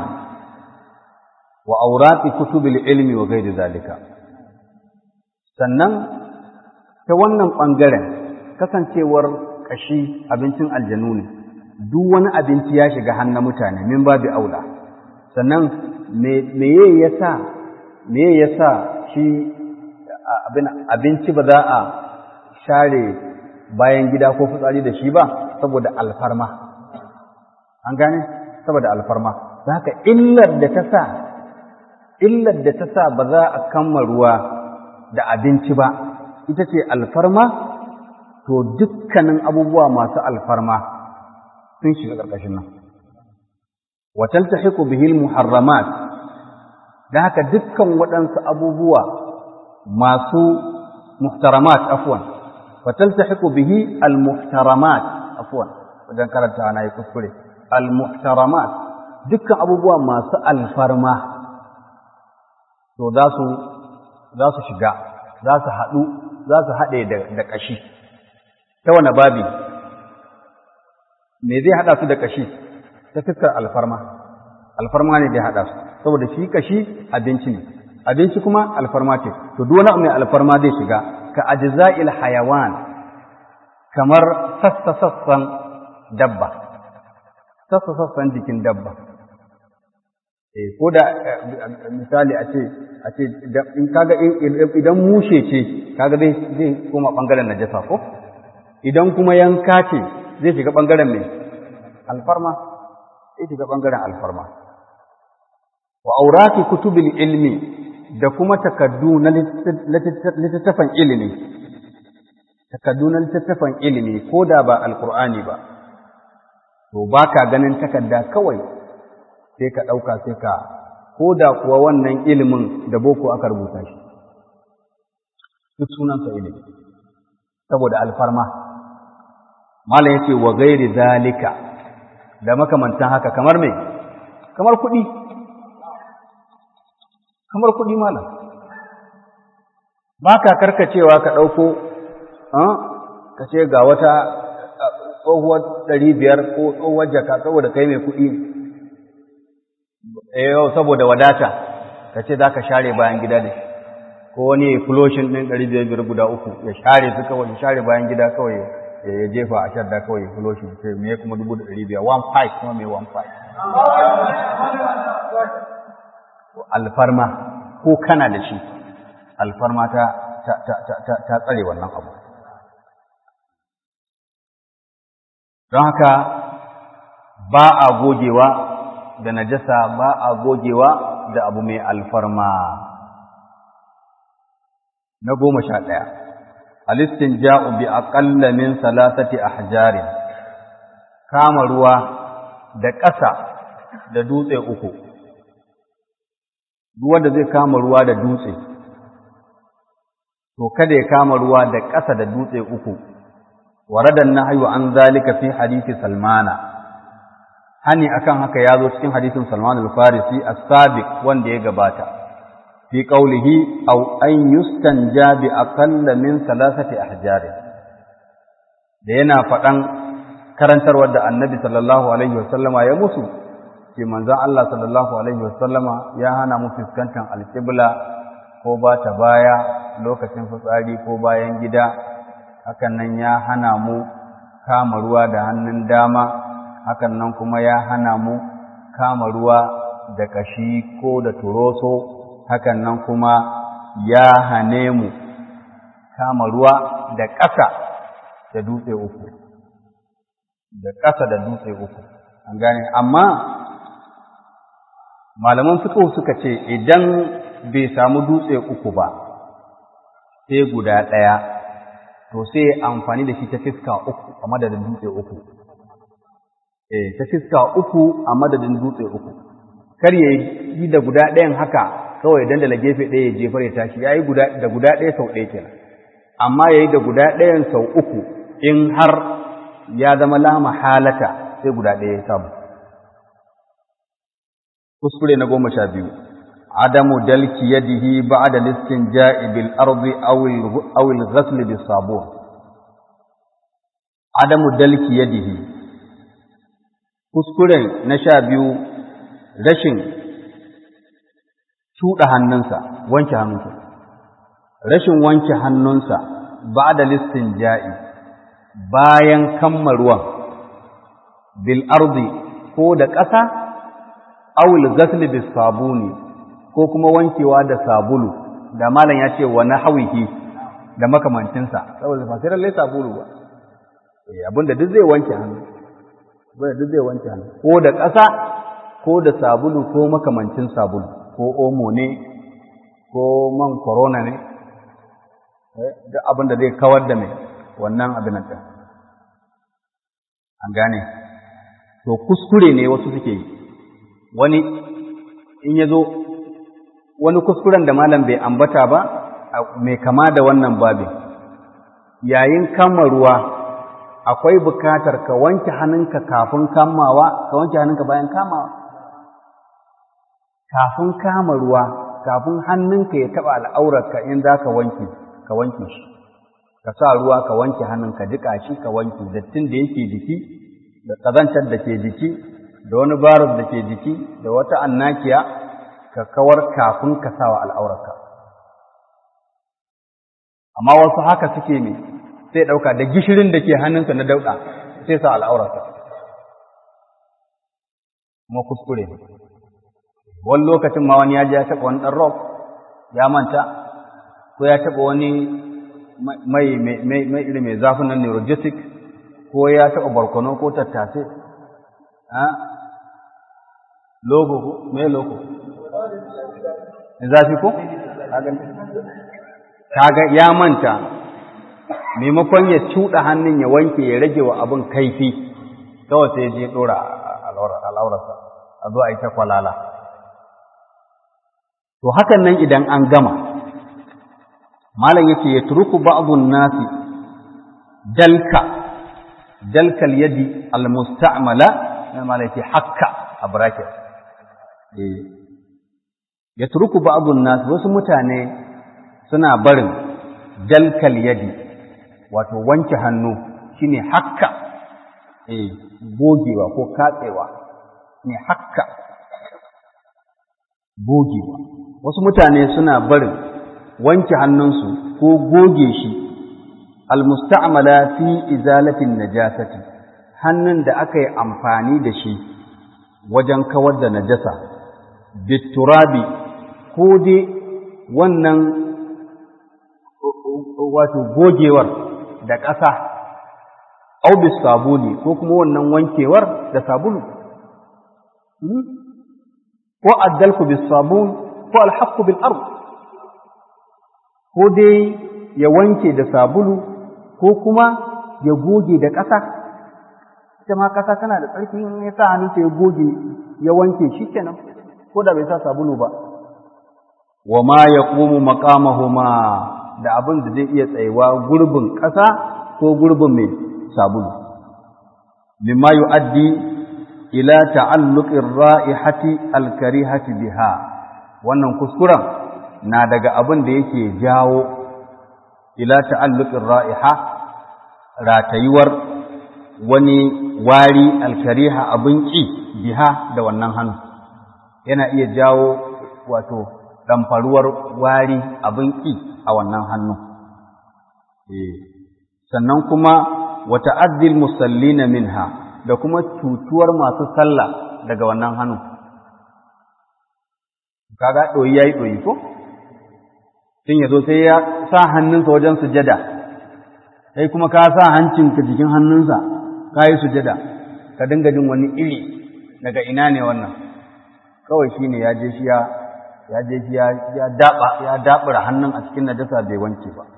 وأوراق كتب العلم وغير ذلك sannan ta wannan ɓangaren kasancewar ƙashi abincin aljanu ne duk wani abinci ya shiga hannun mutane min babu aula sannan meye ya sa meye ya sa shi abinci ba za a share bayan gida ko fitsari da shi ba saboda alfarma an gane saboda alfarma za ka illar da ta sa illar da ta sa ba za a kama ruwa da abinci ba ita ce alfarma to dukkanin abubuwa masu alfarma sun shiga ƙarƙashin nan watan ta hiku bihil muharramat da haka dukkan waɗansu abubuwa masu muhtaramat afwan fataltahiqu bihi almuhtaramat afwan wajen karanta ana yi kuskure almuhtaramat dukkan abubuwa masu alfarma to za su za su shiga za su haɗu za su haɗe da ƙashi ta wane babi me zai haɗa su da ƙashi ta fuskar alfarma alfarma ne zai haɗa su saboda shi ƙashi abinci ne abinci kuma alfarma ce to duk wani mai alfarma zai shiga ka ajza'il hayawan kamar sassa sassan dabba sassa sassan jikin dabba eh ko da misali a ce a ce in kaga idan mushe ce kaga zai zai koma bangaren najasa ko idan kuma yanka ce zai shiga bangaren mai alfarma zai shiga bangaren alfarma wa aurati kutubil ilmi da kuma takaddu na littattafan ilimi takaddu na littattafan ilimi ko da ba alkur'ani ba to ba ka ganin takadda kawai sai ka ɗauka sai ka ko da kuwa wannan ilimin da boko aka rubuta shi duk sunansa ilimi saboda alfarma malam yace wa gairi zalika da makamantan haka kamar me kamar kuɗi kamar kuɗi malam ba ka karkacewa ka ɗauko ka ce ga wata tsohuwar ɗari biyar ko tsohuwar jaka saboda kai mai kuɗi yau saboda wadata ka ce za ka share bayan gida da ko wani ya fuloshin ɗin ɗari biyar biyar guda uku ya share su kawai ya share bayan gida kawai ya jefa a shadda kawai ya fuloshin sai me kuma dubu da ɗari biyar one five kuma mai one five alfarma ko kana da shi alfarma ta ta tsare wannan abu don haka ba a gogewa da najasa ba a gogewa da abu mai alfarma na goma sha ɗaya alistin ja'u bi aƙalla min salasati ahjarin kama ruwa da ƙasa da dutse uku duk wanda zai kama ruwa da dutse to kada ya kama ruwa da ƙasa da dutse uku waradan nahyu an zalika fi hadisi salmana hani akan haka ya zo cikin hadisin salman al-farisi as-sabiq wanda ya gabata fi qawlihi aw an yustanja bi aqalla min thalathati ahjar da yana faɗan karantarwar da annabi sallallahu alaihi wasallama ya musu ce manzon Allah sallallahu alaihi wasallama ya hana mu fuskantar alƙibla ko ba ta baya lokacin fitsari ko bayan gida hakan nan ya hana mu kama ruwa da hannun dama hakan nan kuma ya hana mu kama ruwa da kashi ko da turoso hakan nan kuma ya hane mu kama ruwa da ƙasa da dutse uku da ƙasa da dutse uku an gane amma malaman fiqh suka ce idan bai samu dutse uku ba sai guda ɗaya to sai amfani da shi ta fiska uku a madadin dutse uku eh ta fiska uku a madadin dutse uku kar ya yi da guda ɗayan haka kawai dandala gefe ɗaya ya jefar ya tashi ya yi da guda ɗaya sau ɗaya kenan amma ya yi da guda ɗayan sau uku in har ya zama lama halata sai guda ɗaya ya samu kuskure na goma sha biyu adamu dalki yadihi ba'da listinja'i bil ardi aw al ghasl bis sabun adamu dalki yadihi kuskuren na sha biyu rashin cuɗa hannunsa wanke hannunsa rashin wanke hannunsa ba'da listinja'i bayan kamma ruwan bil ardi ko da ƙasa awul ghasl bis sabuni ko kuma wankewa da sabulu da malam ya ce wa nahwihi da makamancinsa saboda ba sai lalle sabulu ba eh abinda duk zai wanke hannu abinda duk zai wanke hannu ko da ƙasa ko da sabulu ko makamancin sabulu ko omo ne ko man corona ne duk abinda zai kawar da mai wannan abin nan an gane to kuskure ne wasu suke yi wani in ya zo wani kuskuren da malam bai ambata ba mai kama da wannan babin yayin kama ruwa akwai bukatar ka wanke hannunka kafin kamawa ka wanke hannunka bayan kamawa kafin kama ruwa kafin hannunka ya taɓa al'aurarka in za ka wanke ka wanke shi ka sa ruwa ka wanke hannunka duka shi ka wanke dattin da yake jiki da ƙazantar da ke jiki da wani barus da ke jiki da wata annakiya ka kawar kafin ka sawa al'aurarka. Amma wasu haka suke ne sai ɗauka da gishirin da ke hannunsa na dauɗa sai sa al'aurarsa. Kuma kuskure. Wani lokacin ma wani ya ji ya taɓa wani ɗan rock ya manta, ko ya taɓa wani mai iri mai zafin nan neurogetic ko ya taɓa barkono ko tattasai. logo ko me logo zafi ko kaga ya manta maimakon ya cuɗa hannun ya wanke ya rage wa abin kaifi kawai sai je ɗora al'aurarsa a zo a yi ta kwalala to hakan nan idan an gama malam yace ya turuku ba'dun nasi dalka dalkal yadi almusta'mala malam yace hakka a bracket eh ya turuku ba'dun nasi wasu mutane suna barin dalkal yadi wato wanke hannu shine hakka eh gogewa ko katsewa ne hakka gogewa wasu mutane suna barin wanke hannunsu ko goge shi almusta'mala fi izalatin najasati hannun da aka yi amfani da shi wajen kawar da najasa biturabi ko dai wannan wato gogewar da ƙasa au bis sabuni ko kuma wannan wankewar da sabulu ko addalku bis sabun ko alhaqqu bil ard ko dai ya wanke da sabulu ko kuma ya goge da ƙasa ita ma ƙasa tana da tsarki in ya sa hannunsa ya goge ya wanke shi kenan ko da bai sa sabulu ba wa ma yaqumu maqamahuma da abin da zai iya tsayewa gurbin ƙasa ko gurbin mai sabulu mimma yu'addi ila ta'alluqir ra'ihati al-karihati biha wannan kuskuren na daga abin da yake jawo ila ta'alluqir ra'iha ratayuwar wani wari al-kariha abin ki biha da wannan hannu yana iya jawo wato damfaruwar wari abin ki a wannan hannu eh sannan kuma wa ta'addil musallina minha da kuma cutuwar masu sallah daga wannan hannu. Kaga ɗoyi ya yi ɗoyi ko? Tun ya zo sai ya sa hannunsa wajen sujada, sai kuma ka sa hancinka jikin hannunsa, ka yi sujada, ka dinga jin wani iri daga ina ne wannan. Kawai shi ne ya je shi ya je shi ya daɓa ya daɓura hannun a cikin najasa bai wanke ba.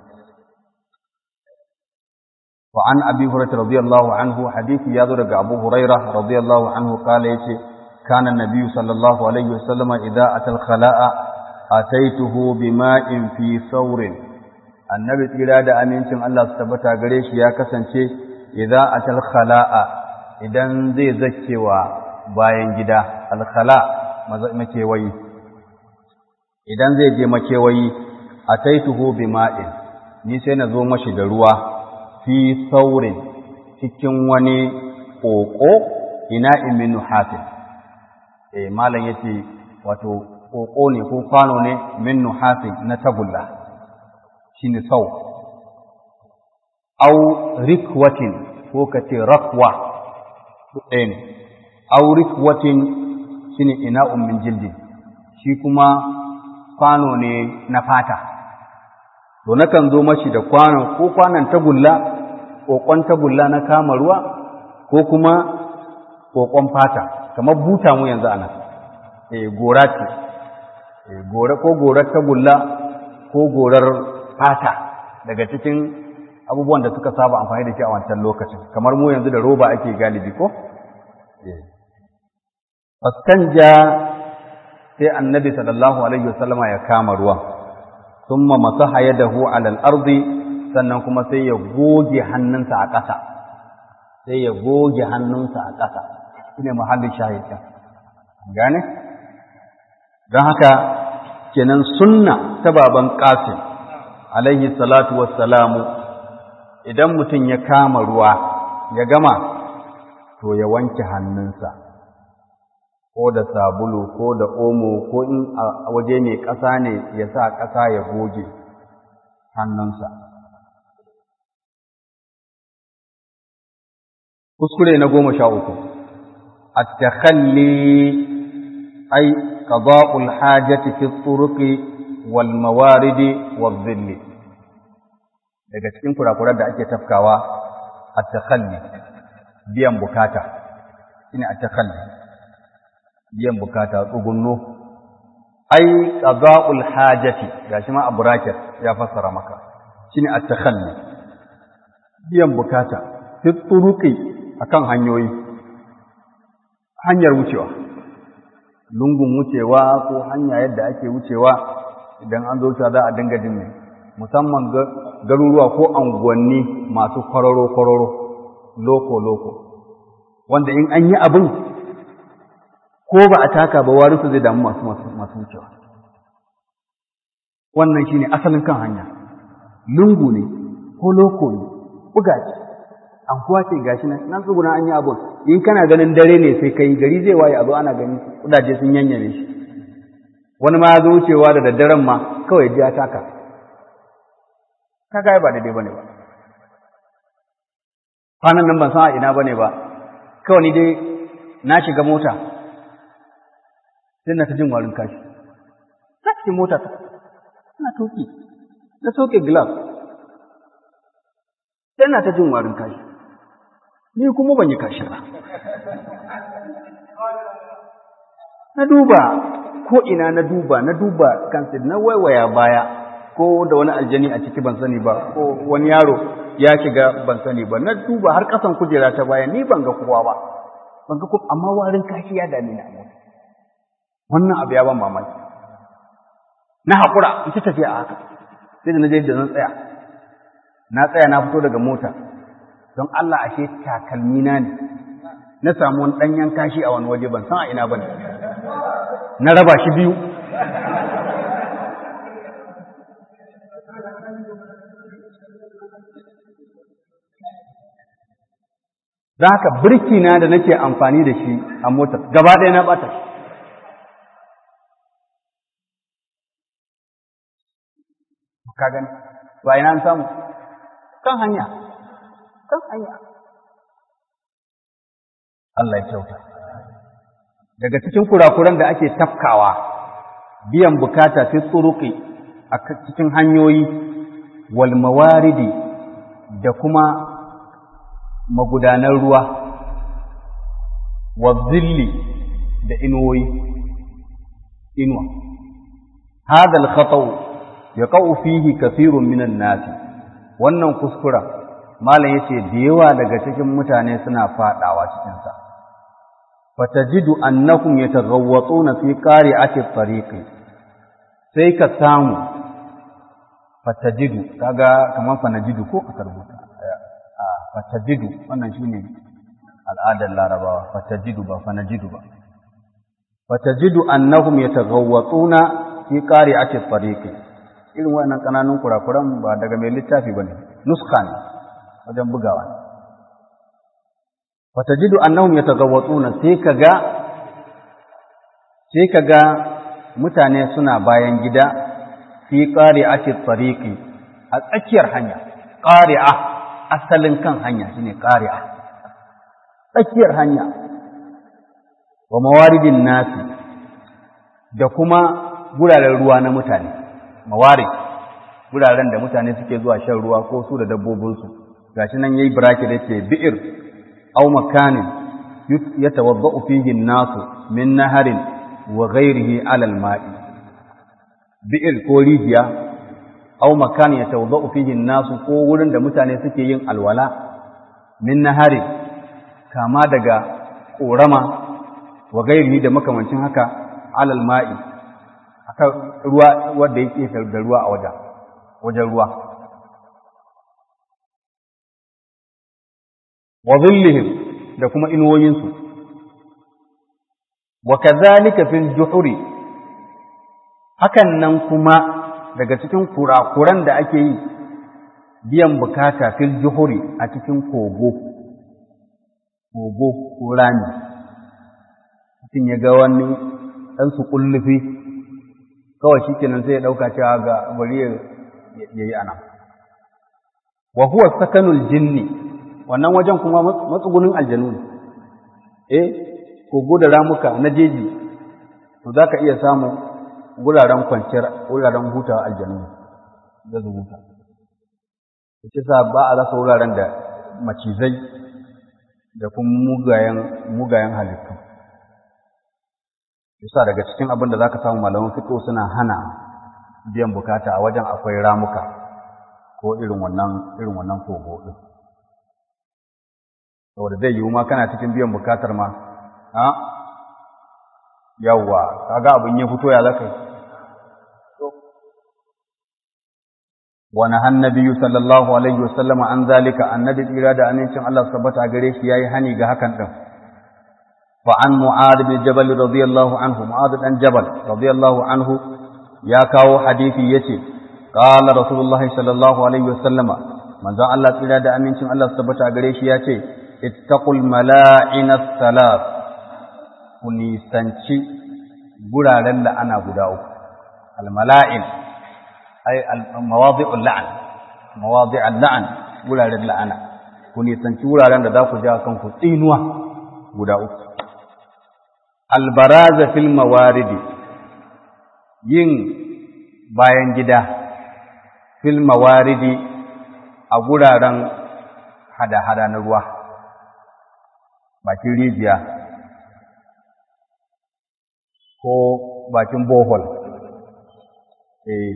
وعن أبي هريرة رضي الله عنه حديث يذر أبو هريرة رضي الله عنه قال يتي كان النبي صلى الله عليه وسلم إذا أتى الخلاء أتيته بماء في ثور النبي تقول da amincin Allah su tabbata gare shi ya kasance idza atal khala'a idan zai zakkewa bayan gida al khala makewayi idan zai je makewayi ataituhu bima'in ni sai na zo mashi da ruwa fi saurin cikin wani ƙoƙo ina iminu hafin eh malam yace wato ƙoƙo ne ko kwano ne min nuhafin na tagulla shine sau au rikwatin ko kace rakwa ɗaya ne au rikwatin shine ina'un min jildin shi kuma kwano ne na fata to nakan zo mashi da kwanon ko kwanon tagulla kokon tagulla na kama ruwa ko kuma kokon fata kamar buta mu yanzu ana eh gora ce eh gora ko gorar tagulla ko gorar fata daga cikin abubuwan da suka saba amfani da shi a wancan lokacin kamar mu yanzu da roba ake galibi ko eh fastanja sai annabi sallallahu alaihi wasallama ya kama ruwan thumma masaha yadahu ala al-ardi sannan kuma sai ya goge hannunsa a ƙasa sai ya goge hannunsa a ƙasa shine muhallin shahid gane don haka kenan sunna ta baban qasim alaihi salatu wassalamu idan mutum ya kama ruwa ya gama to ya wanke hannunsa ko da sabulu ko da omo ko in a waje mai ƙasa ne ya sa ƙasa ya goge hannunsa. Kuskure na goma sha uku, attakhalli ai qada'ul hajati fi turuqi wal mawaridi wal zilli daga cikin kurakuran da ake tafkawa attakhalli biyan bukata shine attakhalli biyan bukata tsugunno ai qada'ul hajati gashi ma a bracket ya fassara maka shine at-takhalli biyan bukata fi turuqi akan hanyoyi hanyar wucewa lungun wucewa ko hanya yadda ake wucewa idan an zo wucewa za a dinga jin mai musamman garuruwa ko anguwanni masu kwararo-kwararo loko-loko wanda in an yi abin ko ba a taka ba warisu zai damu masu masu wucewa wannan shine asalin kan hanya lungu ne ko loko ne buga ce an kuwa ce gashi nan nan tsuguna an yi abun in kana ganin dare ne sai kai gari zai waye a zo ana gani kudaje sun yanyame shi wani ma ya zo wucewa da daddaren ma kawai ji ya taka kaga ba daidai bane ba kwanan nan ban san a ina bane ba kawai ni dai na shiga mota sai na ta jin warin kashi na cikin mota ta ina toki na soke glass sai na ta jin warin kashi ni kuma ban yi kashi ba na duba ko ina na duba na duba kansa na waiwaya baya ko da wani aljani a ciki ban sani ba ko wani yaro ya shiga ban sani ba na duba har kasan kujera ta baya ni ban ga kowa ba ban ga kowa amma warin kashi ya dame ni a mota wannan abu ya ban mamaki na haƙura in ci tafiya a haka sai da na je da zan tsaya na tsaya na fito daga mota don Allah ashe takalmi na ne na samu wani ɗanyen kashi a wani waje ban san a ina ba ne na raba shi biyu Za haka birkina da nake amfani da shi a motar gaba ɗaya na ɓata shi ka gani ba ina an samu kan hanya kan hanya Allah ya kyauta daga cikin kurakuran da ake tafkawa biyan bukata fi tsuruki a cikin hanyoyi wal mawaridi da kuma magudanar ruwa wa zilli da inuwoyi inuwa هذا الخطأ ya fihi kafirun minan nasi wannan kuskura malam yace da yawa daga cikin mutane suna fadawa cikin sa fatajidu annakum yataghawwatuna fi qari'ati at-tariqi sai ka samu fatajidu kaga kaman fanajidu ko aka rubuta a fatajidu wannan shine al'adar larabawa fatajidu ba fanajidu ba fatajidu annahum yataghawwatuna fi qari'ati at-tariqi irin waɗannan ƙananun kurakuran ba daga mai littafi ba ne, nuska ne wajen bugawa ne. Fatajidu annahum yatagawwatsuna sai kaga sai kaga mutane suna bayan gida fi qari'ati tariqi a tsakiyar hanya qari'a asalin kan hanya shine qari'a tsakiyar hanya wa mawaridin nasi da kuma guraren ruwa na mutane mawari wuraren da mutane suke zuwa shan ruwa ko su da dabbobinsu gashi nan yayi bracket yace bi'ir aw makanin yatawaddau fihi an-nasu min naharin wa ghayrihi 'ala al-ma'i bi'ir ko rijiya aw makanin yatawaddau fihi an-nasu ko wurin da mutane suke yin alwala min naharin kama daga korama wa ghayrihi da makamancin haka 'ala al-ma'i akan ruwa wanda yake da ruwa a wajen wajen ruwa wa dhillihim da kuma inuwoyinsu wa kadhalika fil juhuri hakan nan kuma daga cikin kurakuran da ake yi biyan bukata fil juhuri a cikin kogo kogo ko rami mutum ya ga wani ɗan su kullufi kawai shi kenan sai ya ɗauka cewa ga bari ya yi ana. Wa huwa sakanul jinni, wannan wajen kuma matsugunin aljanu ne, eh, kogo da ramuka na jeji, to za ka iya samun wuraren kwanciyar, wuraren hutawa aljanu ne, da su huta. Ce sa ba a rasa wuraren da macizai da kuma mugayen halittu. yasa daga cikin abin da zaka samu malaman fiqh suna hana biyan bukata a wajen akwai ramuka ko irin wannan irin wannan kogo din saboda zai yiwu ma kana cikin biyan bukatar ma ha yawwa kaga abin ya fito ya zaka wa nahan nabiyyu sallallahu alaihi wasallam an zalika annabi tsira da amincin Allah tabbata gare shi yayi hani ga hakan din fa an mu'ad bin jabal radiyallahu anhu mu'ad dan jabal radiyallahu anhu ya kawo hadisi yace qala rasulullahi sallallahu alaihi wasallam manzon Allah tsira da amincin Allah tabbata gare shi yace ittaqul mala'ina salat ku nisanci guraren la'ana guda uku al-mala'in ay mawadi'ul la'an mawadi'ul la'an wuraren la'ana ku nisanci wuraren da za ku ja kanku tsinuwa guda uku albaraza fil mawaridi yin bayan gida fil mawaridi a guraren hada-hada na ruwa bakin rijiya ko bakin bohol eh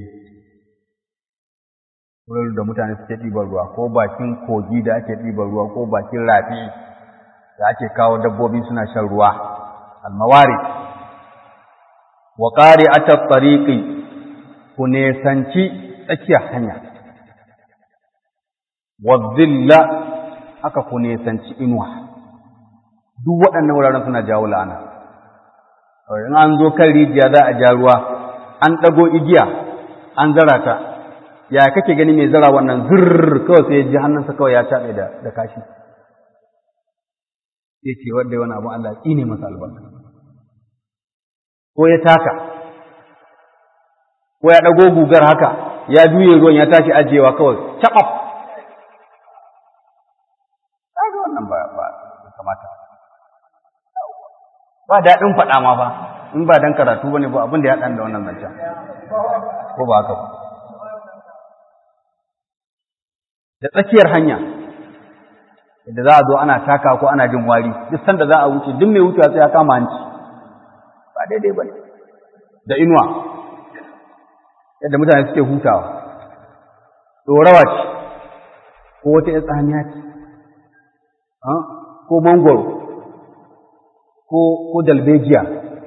wurin da mutane suke ɗiban ruwa ko bakin kogi da ake ɗiban ruwa ko bakin rafi da ake kawo dabbobi suna shan ruwa almawari wa ƙari ata tsariƙi ku nesanci tsakiyar hanya wa zilla aka ku nesanci inuwa duk waɗannan wuraren suna jawo la'ana in an zo kan rijiya za a ja ruwa an ɗago igiya an zara ta ya kake gani mai zara wannan zurr kawai sai ji hannunsa kawai ya taɓe da da kashi sai ce wanda wani abu Allah tsine masa albarka ko ya taka ko ya ɗago gugar haka ya juye ruwan ya tashi ajiyewa kawai taɓaf kaga wannan ba ba kamata ba daɗin faɗa ma ba in ba dan karatu bane ba abin da ya ɗan da wannan zancen ko ba haka ba da tsakiyar hanya da za a zo ana taka ko ana jin wari duk sanda za a wuce duk mai wucewa sai ya kama hanci ba daidai ba da inuwa yadda mutane suke hutawa ɗorawa ce ko wata ya tsamiya ce ko mangoro ko dalbejiya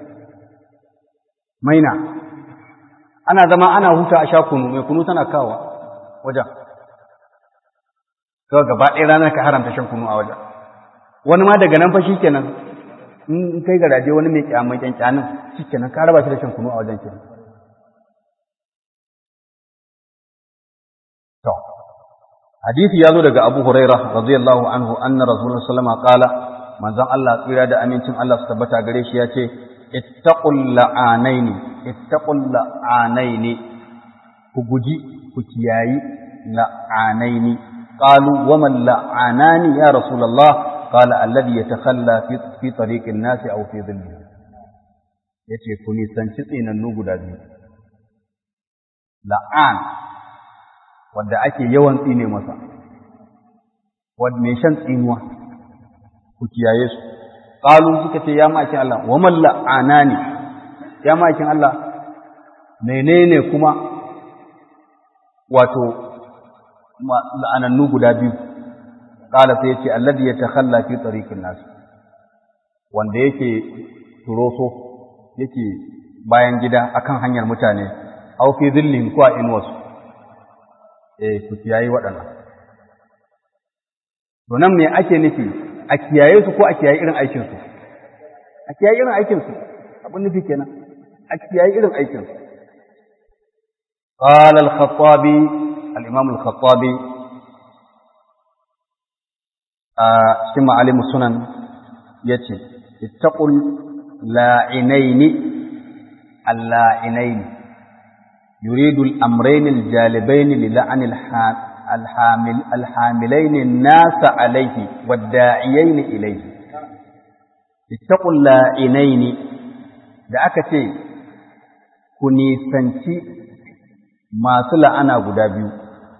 maina ana zama ana huta a sha kunu mai kunu tana kawa wajen kawai gaba ɗaya ranar ka haramta shan kunu a wajen wani ma daga nan fa shi kenan in kai garaje wani mai kyamai kyankyanin shi kenan ka raba shi da shan kunu a wajen kenan to hadisi ya zo daga Abu Huraira radiyallahu anhu anna Rasulullah sallallahu qala manzon Allah tsira da amincin Allah su tabbata gare shi ya ce ittaqul la'anaini ittaqul la'anaini ku guji ku kiyayi la'anaini قالوا وما اللعانان يا رسول الله قال الذي يتخلى في, في طريق الناس أو في ظله yace ku nisanci tsinannu guda biyu la'an wadda ake yawan tsine masa wadda mai shan tsinuwa ku kiyaye su qalu suka ce ya makin Allah wa man la'anani ya makin Allah menene kuma wato la'anannu guda biyu qala sai yace alladhi yatakhalla fi tariqin nas wanda yake turoso yake bayan gida akan hanyar mutane aw fi dhillin ko a inwasu eh ku kiyaye waɗannan to nan me ake nufi a kiyaye su ko a kiyaye irin aikin su a kiyaye irin aikin su abin nufi kenan a kiyaye irin aikin su قال الخطابي الإمام الخطابي cikin ma'alimu sunan ya ce, Ittaƙul la'inaini alla'inaini, yuridu al'amraini aljalibaini lila'an alhamilaini nasa alaihi wadda'iyyaini ilaihi. Ittaƙul la'inaini da aka ce, ku nisanci masu la'ana guda biyu,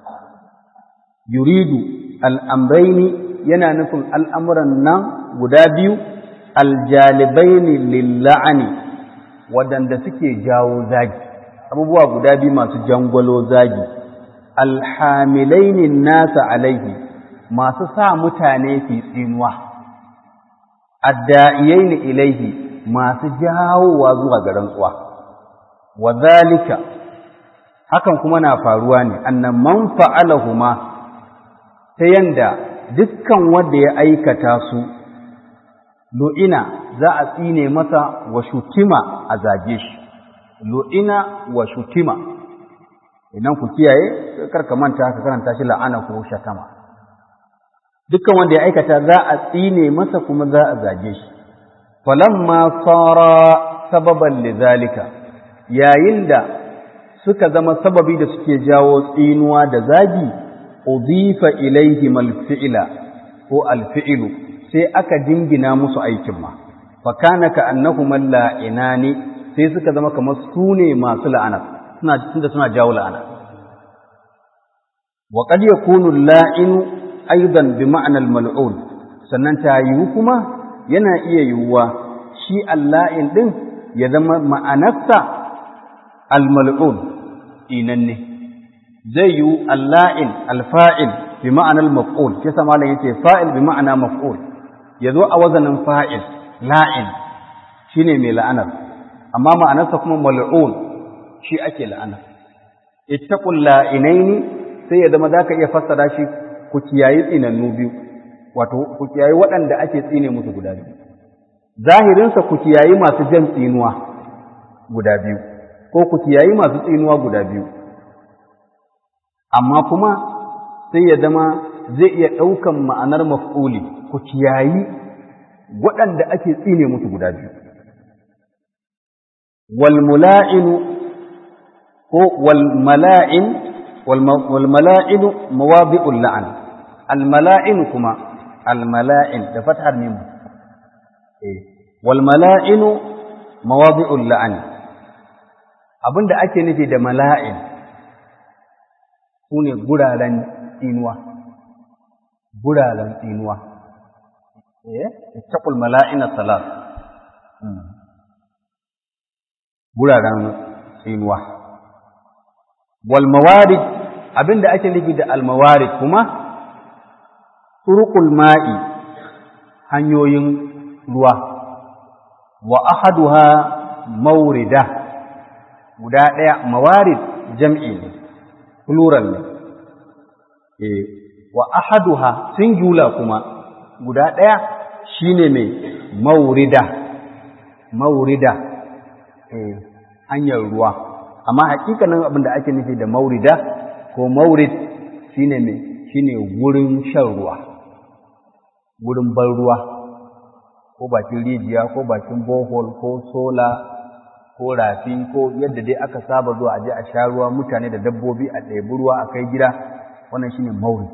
yuridu al'amraini yana nufin al'amuran nan guda biyu, aljalibaini lilla'ani waɗanda suke jawo zagi, abubuwa guda biyu masu jangwalo zagi, alhamilaini nasa alaihi masu sa mutane fi tsinuwa, adda'iyaini ilaihi masu jawowa zuwa ga rantsuwa wa zalika hakan kuma na faruwa ne annan man fa'alahuma ta yanda dukkan wanda ya aikata su lu'ina za a tsine masa wa shutima a zage shi lu'ina wa shutima idan ku kiyaye karka manta ka karanta shi la'ana ko shatama dukkan wanda ya aikata za a tsine masa kuma za a zage shi falamma sara sababan lidhalika yayin da suka zama sababi da suke jawo tsinuwa da zagi udifa ilaihim alfi'la ko alfi'lu sai aka dingina musu aikin ma fa kana ka annahum la'inani sai suka zama kamar su ne masu la'ana suna tunda suna jawo la'ana wa qad yakunu la'inu aidan bi ma'anar mal'un sannan ta yiwu kuma yana iya yiwuwa shi alla'in ɗin ya zama ma'anarsa al-mal'un inanne zai yiwu alla'in alfa'il bi ma'anar maf'ul shi sama malam yace fa'il bi ma'ana maf'ul ya zo a wazanin fa'il la'in shine mai la'anar amma ma'anarsa kuma mal'un shi ake la'anar ittaqul la'inaini sai ya zama zaka iya fassara shi ku kiyayi tsinannu biyu wato ku kiyayi waɗanda ake tsine musu guda biyu zahirinsa ku kiyayi masu jan tsinuwa guda biyu ko ku kiyayi masu tsinuwa guda biyu amma kuma sai ya zama zai iya ɗaukan ma'anar maf'uli ku kiyayi waɗanda ake tsine musu guda biyu wal mula'inu ko wal mala'in wal mala'inu mawadi'ul la'an al mala'in kuma al mala'in da fathar mim eh wal mala'inu mawadi'ul la'an abinda ake nufi da mala'in sune guraren tsinuwa guraren tsinuwa eh ittaqul mala'ina salat guraren tsinuwa wal mawarid abinda ake nufi da al mawarid kuma turuqul ma'i hanyoyin ruwa wa ahaduha mawrida guda ɗaya mawarid jam'i ne plural ne eh wa ahaduha singular kuma guda ɗaya shine mai maurida maurida eh hanyar ruwa amma hakikanin abin da ake nufi da maurida ko maurid shine mai shine wurin shan ruwa wurin ban ruwa ko bakin rijiya ko bakin bohol ko sola ko rafi ko yadda dai aka saba zuwa aje a sha ruwa mutane da dabbobi a ɗebi ruwa a kai gida wannan shine maurid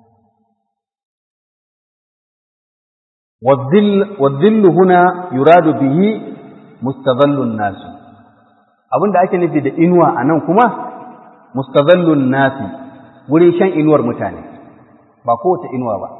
والظل هنا يراد به مستظل الناس abin da ake nufi da inuwa a nan kuma mustazallun nasi wurin shan inuwar mutane ba kowace inuwa ba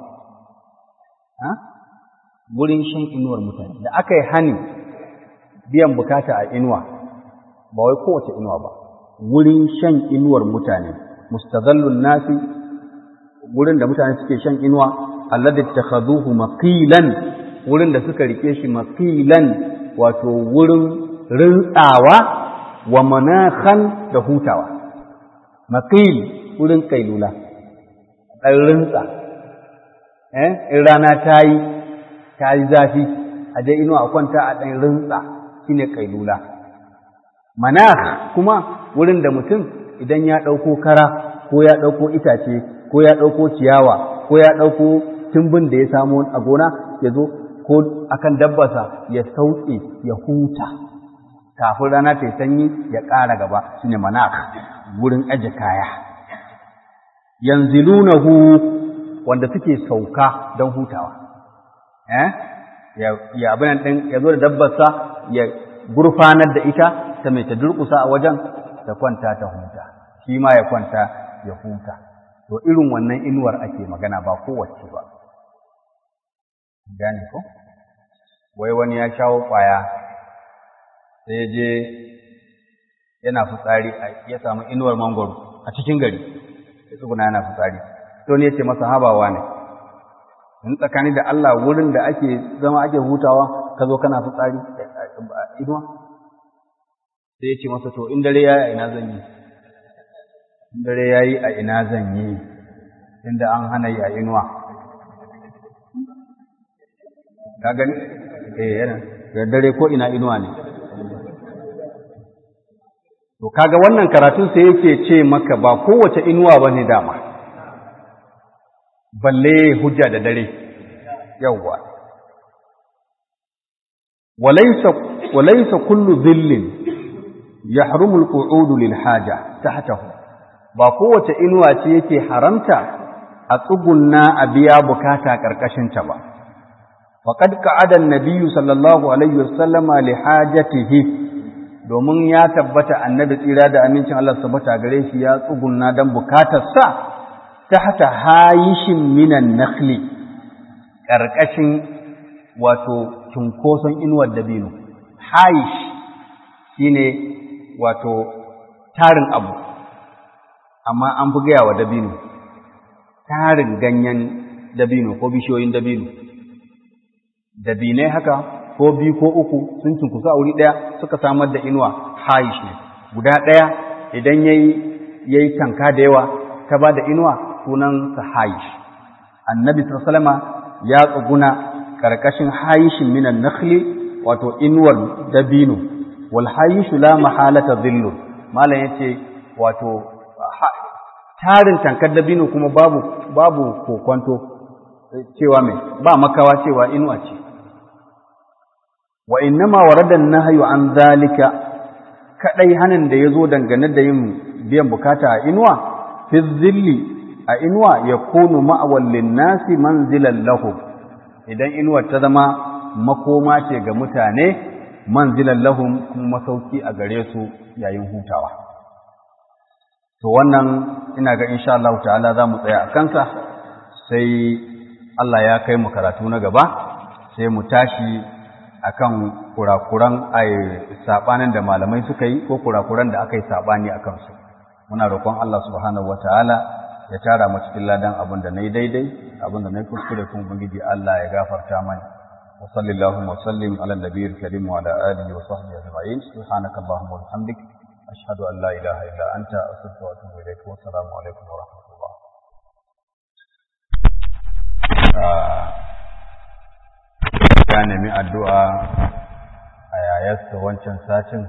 wurin shan inuwar mutane da aka yi hani biyan bukata a inuwa ba wai kowace inuwa ba wurin shan inuwar mutane mustazallun nasi wurin da mutane suke shan inuwa alladhi takhaduhu maqilan wurin da suka rike shi maqilan wato wurin rintsawa wa manakhan da hutawa maqil wurin kailula dan rintsa eh in rana tayi tayi zafi a dai inuwa a kwanta a dan rintsa shine kailula manakh kuma wurin da mutum idan ya dauko kara ko ya dauko itace ko ya dauko ciyawa ko ya dauko tumbin da ya samu a gona ya zo ko akan dabbarsa ya sauke ya huta kafin rana ta yi sanyi ya ƙara gaba shine manak wurin aje kaya yanzilunahu wanda suke sauka don hutawa eh ya abin din ya zo da dabbarsa ya gurfanar da ita ta mai ta durƙusa a wajen ta kwanta ta huta shi ma ya kwanta ya huta to irin wannan inuwar ake magana ba kowace ba gane ko wai wani ya shawo kwaya sai ya je yana fitsari ya samu inuwar mangoro a cikin gari ya tsuguna yana fitsari to ne ce masa habawa ne in tsakani da Allah wurin da ake zama ake hutawa ka zo kana fitsari inuwa sai ya ce masa to in dare ya yi a ina zan yi in dare ya yi a ina zan yi inda an hana yi a inuwa ka gani eh yana da dare ko ina inuwa ne to kaga wannan karatun sai yake ce maka ba kowace inuwa bane dama balle hujja da dare yawwa walaysa walaysa kullu dhillin yahrumu al-qu'ud lil haja tahtahu ba kowace inuwa ce yake haramta a tsugunna a biya bukata karkashin ta ba faqad qa'ada an-nabiy sallallahu alaihi wasallama li hajatihi domin ya tabbata annabi tsira da amincin Allah tabbata gare shi ya tsugunna dan bukatarsa tahta hayishin minan nakhli karkashin wato cunkoson inuwar dabino hayish shine wato tarin abu amma an fi gaya wa dabino tarin ganyen dabino ko bishiyoyin dabino dabinai haka ko biyu ko uku sun cunkusu a wuri ɗaya suka samar da inuwa haish ne guda ɗaya idan ya yi tanka da yawa ta ba da inuwa sunansa haish annabi sallama ya tsuguna ƙarƙashin haishin minan nakhli wato inuwar dabino wal haishu la mahalata dhillu malam yace wato tarin tankar dabino kuma babu babu kokonto cewa mai ba makawa cewa inuwa ce wa innama warada nahyu an zalika kadai hanin da yazo dangane da yin biyan bukata a inuwa fi zilli a inuwa yakunu ma'awal linnasi manzilan lahu idan inuwar ta zama makoma ce ga mutane manzilan lahum kuma masauki a gare su yayin hutawa to wannan ina ga insha Allah ta'ala za mu tsaya a kansa sai Allah ya kai mu karatu na gaba sai mu tashi akan kurakuran ai sabanin da malamai suka yi ko kurakuran da aka yi sabani akan su muna roƙon Allah subhanahu wataala ya tara mu cikin ladan abin da nayi daidai abin da nayi kuskure kuma ubangiji Allah ya gafarta mani wa sallallahu wa sallim ala nabiyil karim wa ala alihi wa sahbihi ajma'in subhanaka allahumma wa bihamdik ashhadu an la ilaha illa anta astaghfiruka wa atubu ilaik wa assalamu alaikum wa rahmatullah ya nemi addu'a a yayarsa wancan satin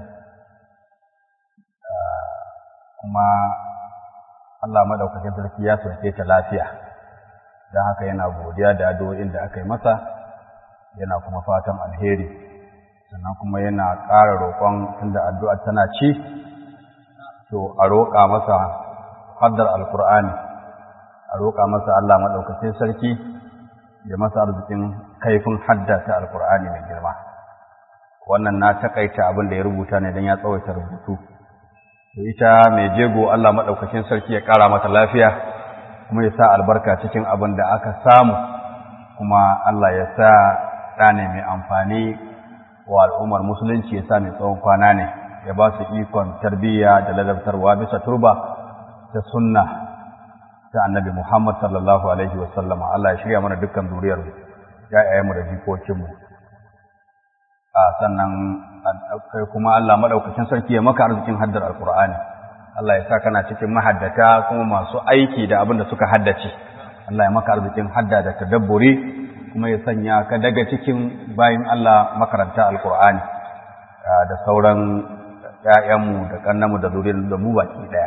kuma Allah maɗaukakin sarki ya sauke ta lafiya don haka yana godiya da addu'o'in da aka yi masa yana kuma fatan alheri sannan kuma yana ƙara roƙon tunda addu'ar tana ci to a roƙa masa haddar alkur'ani a roƙa masa Allah maɗaukakin sarki ya masa arzikin kaifin hadda ta alkur'ani mai girma wannan na takaita abin da ya rubuta ne don ya tsawaita rubutu to ita mai jego Allah maɗaukakin sarki ya ƙara mata lafiya kuma ya sa albarka cikin abin da aka samu kuma Allah ya sa ɗa ne mai amfani wa al'ummar musulunci ya sa mai tsawon kwana ne ya ba su ikon tarbiyya da ladabtarwa bisa turba ta sunna ta annabi Muhammad sallallahu alaihi wa sallama Allah ya shirya mana dukkan zuriyar mu da jikokinmu a sannan kai kuma Allah madaukakin sarki ya maka arzikin haddar alqur'ani Allah ya sa kana cikin mahaddata kuma masu aiki da abin da suka haddace Allah ya maka arzikin hadda da tadabburi kuma ya sanya ka daga cikin bayin Allah makaranta alqur'ani da sauran ƴaƴanmu da kannanmu da zuriyar da mu baki daya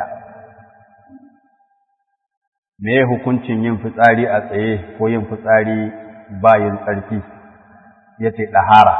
me hukuncin yin fitsari a tsaye ko yin fitsari bayin tsarki yace dahara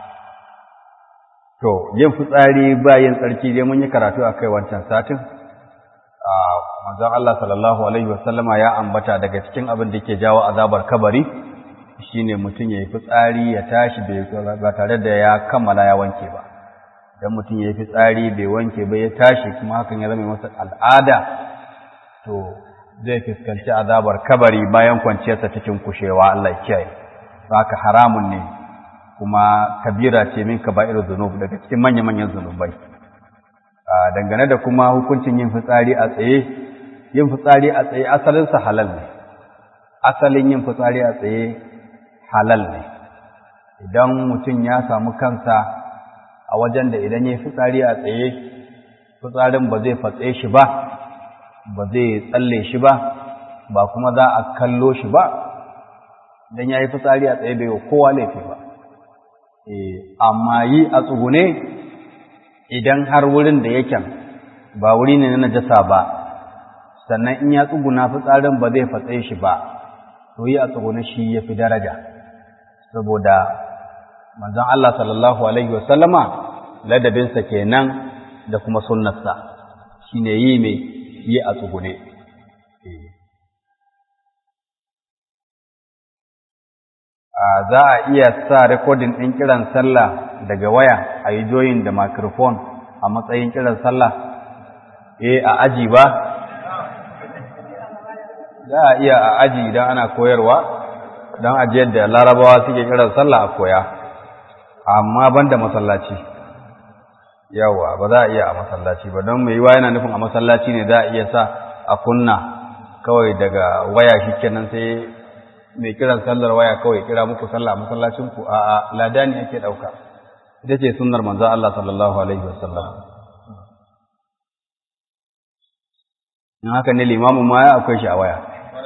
To, yin fitsari bayan tsarki dai mun yi karatu a kai wancan satin, a manzon Allah sallallahu Alaihi wasallama ya ambata daga cikin abin da ke jawo azabar kabari shi ne mutum ya yi fitsari ya tashi ba tare da ya kammala ya wanke ba. Idan mutum ya yi fitsari bai wanke ba ya tashi kuma hakan ya zama masa al'ada, to zai fuskanci azabar kabari bayan kwanciyarsa cikin kushewa Allah ya kiyaye. Haka haramun ne kuma kabira ce min kaba'ir zunub daga cikin manya-manyan zunubai dangane da kuma hukuncin yin fitsari a tsaye yin fitsari a tsaye asalinsa halal ne asalin yin fitsari a tsaye halal ne idan mutum ya samu kansa a wajen da idan ya fitsari a tsaye fitsarin ba zai fatse shi ba ba zai tsalle shi ba ba kuma za a kallo shi ba idan ya yi fitsari a tsaye bai wa kowa laifi ba amma yi a tsugune idan har wurin da yake ba wuri ne na najasa ba sannan in ya tsuguna fitsarin ba zai fatse shi ba to yi a tsugune shi ya fi daraja saboda manzon Allah sallallahu alaihi wasallama ladabinsa kenan da kuma sunnarsa shine yi mai yi a tsugune za a iya sa rekodin ɗin kiran sallah daga waya a yi joyin da microphone a matsayin kiran sallah eh a aji ba za a iya a aji idan ana koyarwa don ajiyar da larabawa suke kiran sallah a koya amma ban da masallaci yawa ba za a iya a masallaci ba don mai yiwa yana nufin a masallaci ne za a iya sa a kunna kawai daga waya shi kenan sai mai kiran sallar waya kawai kira muku sallah masallacin ku a a ladani yake dauka ita ce sunnar manzo Allah sallallahu alaihi wasallam in haka ne limamin ma ya akwai shi a waya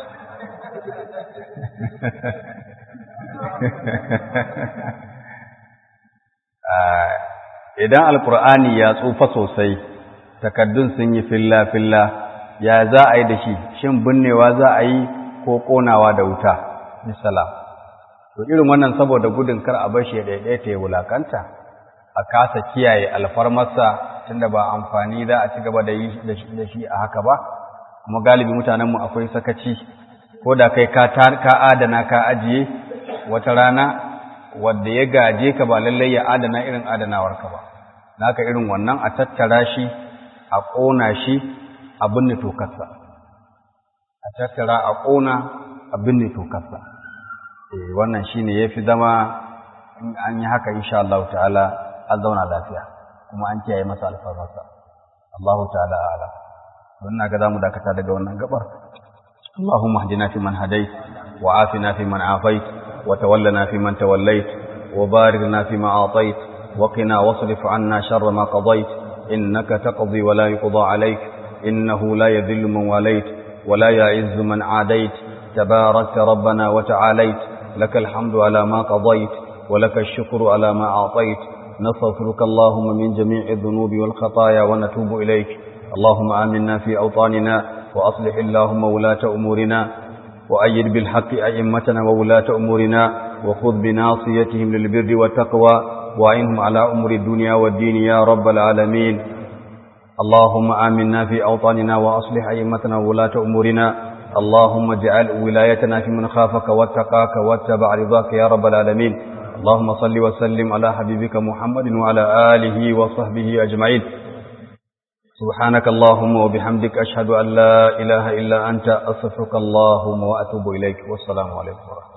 idan alkur'ani ya tsufa sosai takaddun sun yi filla filla ya za a yi da shi shin binnewa za a yi ko konawa da wuta misalam to irin wannan saboda gudun kar a bashi ya daidaita ya wulakanta a kasa kiyaye alfarmarsa tunda ba amfani za a ci gaba da yi da shi a haka ba kuma galibi mutanenmu akwai sakaci ko da kai ka ka adana ka ajiye wata rana wanda ya gaje ka ba lallai ya adana irin adanawar ka ba naka irin wannan a tattara shi a ƙona shi a binne tokarsa a tattara a ƙona a binne tokarsa wannan shine yafi zama in an yi haka insha Allah ta'ala an zauna lafiya kuma an kiyaye masa alfarmarsa Allah ta'ala ala wannan ga zamu dakata daga wannan gabar Allahumma hdina fi man hadait wa afina fi man afait wa tawallana fi man tawallait wa barik lana fi ma atait wa qina wasrif anna sharra ma qadait innaka taqdi wa la yuqda alayk innahu la yadhillu man walait wa la ya'izzu man adait تبارك ربنا وتعاليت لك الحمد على ما قضيت ولك الشكر على ما أعطيت نستغفرك اللهم من جميع الذنوب والخطايا ونتوب إليك اللهم آمنا في أوطاننا وأصلح اللهم ولاة أمورنا وأيد بالحق أئمتنا وولاة أمورنا وخذ بناصيتهم للبر والتقوى وأعنهم على أمور الدنيا والدين يا رب العالمين اللهم آمنا في أوطاننا وأصلح أئمتنا وولاة أمورنا اللهم اجعل ولايتنا في من خافك واتقاك واتبع رضاك يا رب العالمين اللهم صل وسلم على حبيبك محمد وعلى آله وصحبه أجمعين سبحانك اللهم وبحمدك أشهد أن لا إله إلا أنت أصفك اللهم وأتوب إليك والسلام عليكم ورحمة الله